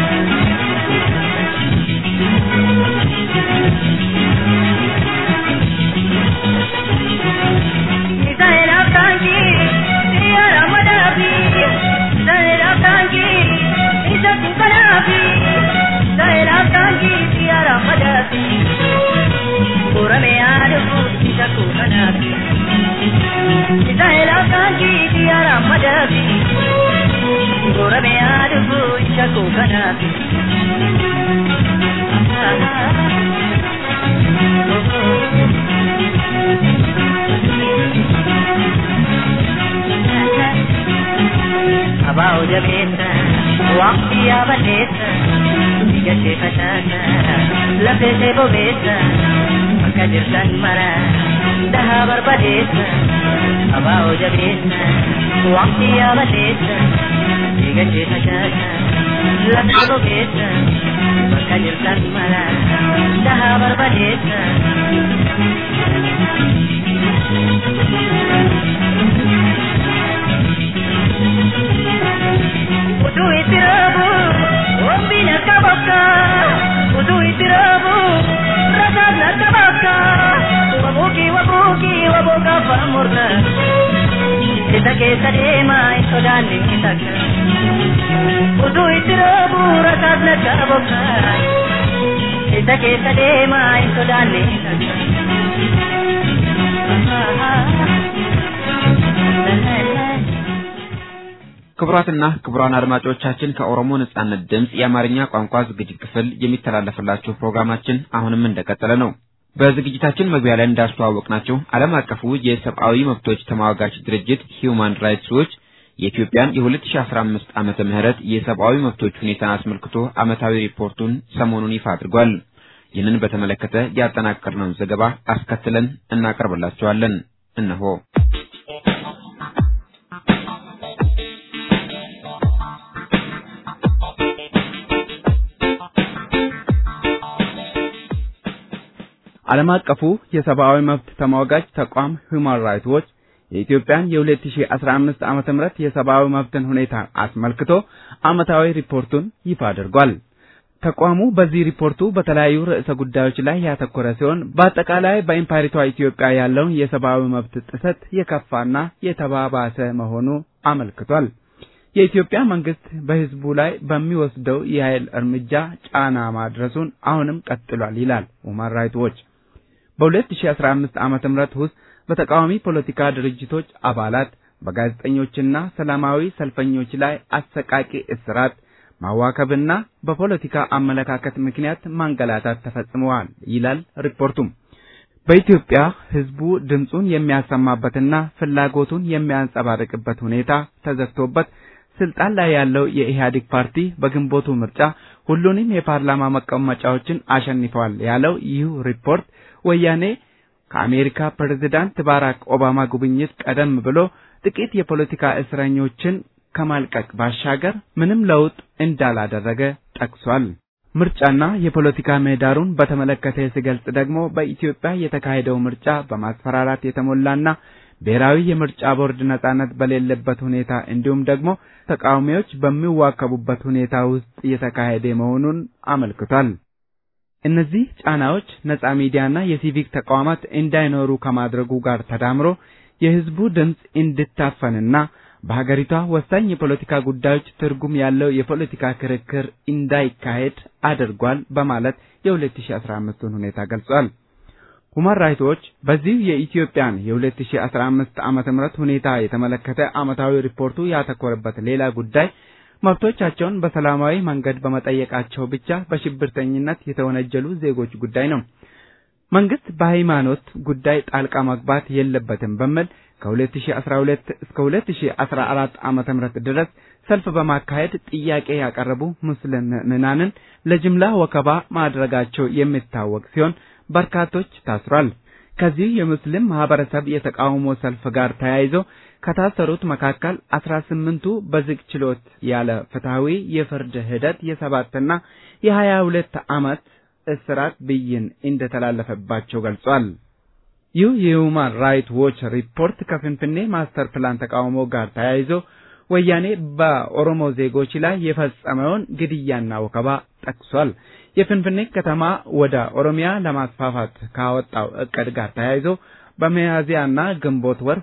Speaker 7: Abao jabeessa, waqti yaabaleessa, biyya ishee facaasa, lafee ishee bobeessa, bakka jirtan mara dhahaa barbadeessa abaa'oo jabeessa waqtii yaabateessa eegachee facaasa lafa gogeessa bakka jirtan mara dhahaa barbadeessa. Utuu itti raabu wambiin akka bakka utuu itti raabu rasaan akka bakka wabuuki wabuuki wabuuka afaan murna isa keessa deemaa hin sodaanne hin takka utuu itti raabu rasaan akka bakka isa keessa deemaa hin sodaanne hin takka.
Speaker 6: ክቡራትና ክቡራን አድማጮቻችን ከኦሮሞ ነጻነት ድምፅ የአማርኛ ቋንቋ ዝግጅት ክፍል የሚተላለፍላችሁ ፕሮግራማችን አሁንም እንደቀጠለ ነው። በዝግጅታችን መግቢያ ላይ እንዳስተዋወቅናችሁ ዓለም አቀፉ የሰብአዊ መብቶች ተሟጋች ድርጅት ሂዩማን ራይትስ ዎች የኢትዮጵያን የ2015 ዓመተ ምህረት የሰብአዊ መብቶች ሁኔታን አስመልክቶ ዓመታዊ ሪፖርቱን ሰሞኑን ይፋ አድርጓል። ይህንን በተመለከተ ያጠናቀርነውን ዘገባ አስከትለን እናቀርብላችኋለን። እነሆ
Speaker 3: ዓለም አቀፉ የሰብአዊ መብት ተሟጋች ተቋም ሁማን ራይትስ ዎች የኢትዮጵያን የ2015 ዓመተ ምህረት የሰብአዊ መብትን ሁኔታ አስመልክቶ ዓመታዊ ሪፖርቱን ይፋ አድርጓል። ተቋሙ በዚህ ሪፖርቱ በተለያዩ ርዕሰ ጉዳዮች ላይ ያተኮረ ሲሆን በአጠቃላይ በኢምፓሪቷ ኢትዮጵያ ያለውን የሰብአዊ መብት ጥሰት የከፋና የተባባሰ መሆኑ አመልክቷል። የኢትዮጵያ መንግስት በሕዝቡ ላይ በሚወስደው የኃይል እርምጃ ጫና ማድረሱን አሁንም ቀጥሏል ይላል ሁማን ራይትስ ዎች። በ2015 ዓመተ ምህረት ውስጥ በተቃዋሚ ፖለቲካ ድርጅቶች አባላት፣ በጋዜጠኞችና ሰላማዊ ሰልፈኞች ላይ አሰቃቂ እስራት፣ ማዋከብና በፖለቲካ አመለካከት ምክንያት ማንገላታት ተፈጽመዋል ይላል ሪፖርቱም። በኢትዮጵያ ሕዝቡ ድምፁን የሚያሰማበትና ፍላጎቱን የሚያንጸባርቅበት ሁኔታ ተዘግቶበት ስልጣን ላይ ያለው የኢህአዴግ ፓርቲ በግንቦቱ ምርጫ ሁሉንም የፓርላማ መቀመጫዎችን አሸንፈዋል ያለው ይህ ሪፖርት ወያኔ ከአሜሪካ ፕሬዝዳንት ባራክ ኦባማ ጉብኝት ቀደም ብሎ ጥቂት የፖለቲካ እስረኞችን ከማልቀቅ ባሻገር ምንም ለውጥ እንዳላደረገ ጠቅሷል። ምርጫና የፖለቲካ ምህዳሩን በተመለከተ ሲገልጽ ደግሞ በኢትዮጵያ የተካሄደው ምርጫ በማስፈራራት የተሞላና ብሔራዊ የምርጫ ቦርድ ነጻነት በሌለበት ሁኔታ እንዲሁም ደግሞ ተቃዋሚዎች በሚዋከቡበት ሁኔታ ውስጥ የተካሄደ መሆኑን አመልክቷል። እነዚህ ጫናዎች ነጻ ሚዲያና የሲቪክ ተቋማት እንዳይኖሩ ከማድረጉ ጋር ተዳምሮ የሕዝቡ ድምፅ እንዲታፈንና በሀገሪቷ ወሳኝ የፖለቲካ ጉዳዮች ትርጉም ያለው የፖለቲካ ክርክር እንዳይካሄድ አድርጓል በማለት የ2015ን ሁኔታ ገልጿል። ሁማን ራይትስ ዎች በዚህ የኢትዮጵያን የ2015 ዓመተ ምህረት ሁኔታ የተመለከተ ዓመታዊ ሪፖርቱ ያተኮረበት ሌላ ጉዳይ መብቶቻቸውን በሰላማዊ መንገድ በመጠየቃቸው ብቻ በሽብርተኝነት የተወነጀሉ ዜጎች ጉዳይ ነው። መንግስት በሃይማኖት ጉዳይ ጣልቃ መግባት የለበትም በሚል ከ2012 እስከ 2014 ዓመተ ምህረት ድረስ ሰልፍ በማካሄድ ጥያቄ ያቀረቡ ሙስሊም ምዕመናንን ለጅምላ ወከባ ማድረጋቸው የሚታወቅ ሲሆን በርካቶች ታስሯል። ከዚህ የሙስሊም ማህበረሰብ የተቃውሞ ሰልፍ ጋር ተያይዞ ከታሰሩት መካከል አስራ ስምንቱ በዝግ ችሎት ያለ ፍትሐዊ የፍርድ ሂደት የሰባትና የሀያ ሁለት ዓመት እስራት ብይን እንደተላለፈባቸው ገልጿል። ይህ የሁማን ራይት ዎች ሪፖርት ከፍንፍኔ ማስተር ፕላን ተቃውሞ ጋር ተያይዞ ወያኔ በኦሮሞ ዜጎች ላይ የፈጸመውን ግድያና ወከባ ጠቅሷል። የፍንፍኔ ከተማ ወደ ኦሮሚያ ለማስፋፋት ካወጣው እቅድ ጋር ተያይዞ በሚያዝያና ግንቦት ወር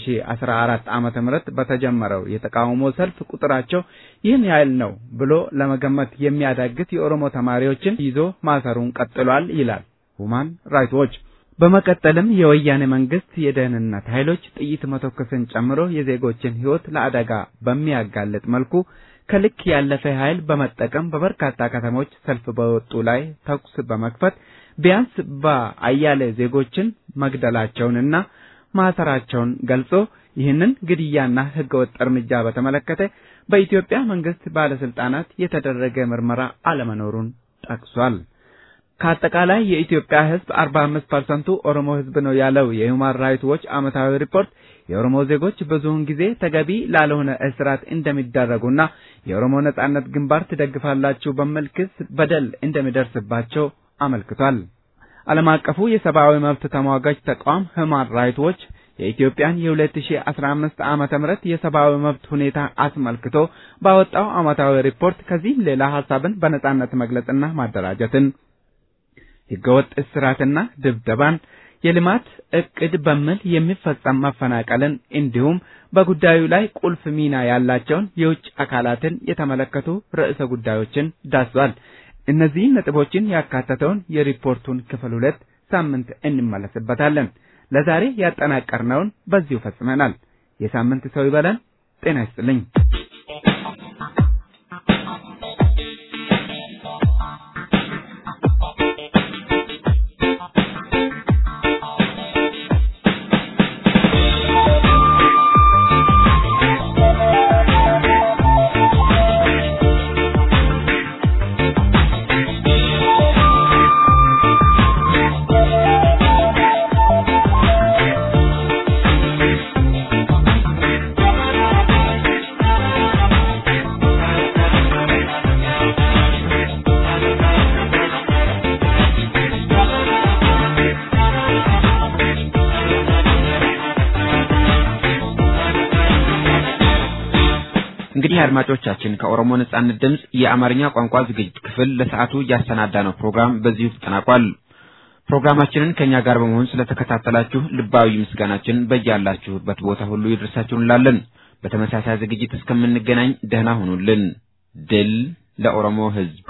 Speaker 3: 2014 ዓመተ ምህረት በተጀመረው የተቃውሞ ሰልፍ ቁጥራቸው ይህን ያህል ነው ብሎ ለመገመት የሚያዳግት የኦሮሞ ተማሪዎችን ይዞ ማሰሩን ቀጥሏል ይላል ሁማን ራይትስ ዎች። በመቀጠልም የወያኔ መንግስት የደህንነት ኃይሎች ጥይት መተኮስን ጨምሮ የዜጎችን ሕይወት ለአደጋ በሚያጋልጥ መልኩ ከልክ ያለፈ ኃይል በመጠቀም በበርካታ ከተሞች ሰልፍ በወጡ ላይ ተኩስ በመክፈት ቢያንስ በአያሌ ዜጎችን መግደላቸውንና ማሰራቸውን ገልጾ ይህንን ግድያና ህገወጥ እርምጃ በተመለከተ በኢትዮጵያ መንግስት ባለስልጣናት የተደረገ ምርመራ አለመኖሩን ጠቅሷል። ከአጠቃላይ የኢትዮጵያ ሕዝብ 45 ፐርሰንቱ ኦሮሞ ሕዝብ ነው ያለው የሁማን ራይት ዎች ዓመታዊ ሪፖርት የኦሮሞ ዜጎች ብዙውን ጊዜ ተገቢ ላልሆነ እስራት እንደሚዳረጉና የኦሮሞ ነጻነት ግንባር ትደግፋላችሁ በሚል ክስ በደል እንደሚደርስባቸው አመልክቷል። ዓለም አቀፉ የሰብአዊ መብት ተሟጋች ተቋም ሁማን ራይት ዎች የኢትዮጵያን የ2015 ዓመተ ምህረት የሰብአዊ መብት ሁኔታ አስመልክቶ ባወጣው ዓመታዊ ሪፖርት ከዚህም ሌላ ሐሳብን በነጻነት መግለጽና ማደራጀትን ህገወጥ እስራትና ድብደባን የልማት እቅድ በሚል የሚፈጸም መፈናቀልን እንዲሁም በጉዳዩ ላይ ቁልፍ ሚና ያላቸውን የውጭ አካላትን የተመለከቱ ርዕሰ ጉዳዮችን ዳስሷል። እነዚህን ነጥቦችን ያካተተውን የሪፖርቱን ክፍል ሁለት ሳምንት እንመለስበታለን። ለዛሬ ያጠናቀርነውን በዚሁ ፈጽመናል። የሳምንት ሰው ይበለን። ጤና ይስጥልኝ።
Speaker 6: እንግዲህ አድማጮቻችን ከኦሮሞ ነጻነት ድምፅ የአማርኛ ቋንቋ ዝግጅት ክፍል ለሰዓቱ ያሰናዳነው ፕሮግራም በዚሁ ተጠናቋል። ፕሮግራማችንን ከኛ ጋር በመሆን ስለተከታተላችሁ ልባዊ ምስጋናችን በያላችሁበት ቦታ ሁሉ ይድረሳችሁ እንላለን። በተመሳሳይ ዝግጅት እስከምንገናኝ ደህና ሁኑልን። ድል ለኦሮሞ ሕዝብ!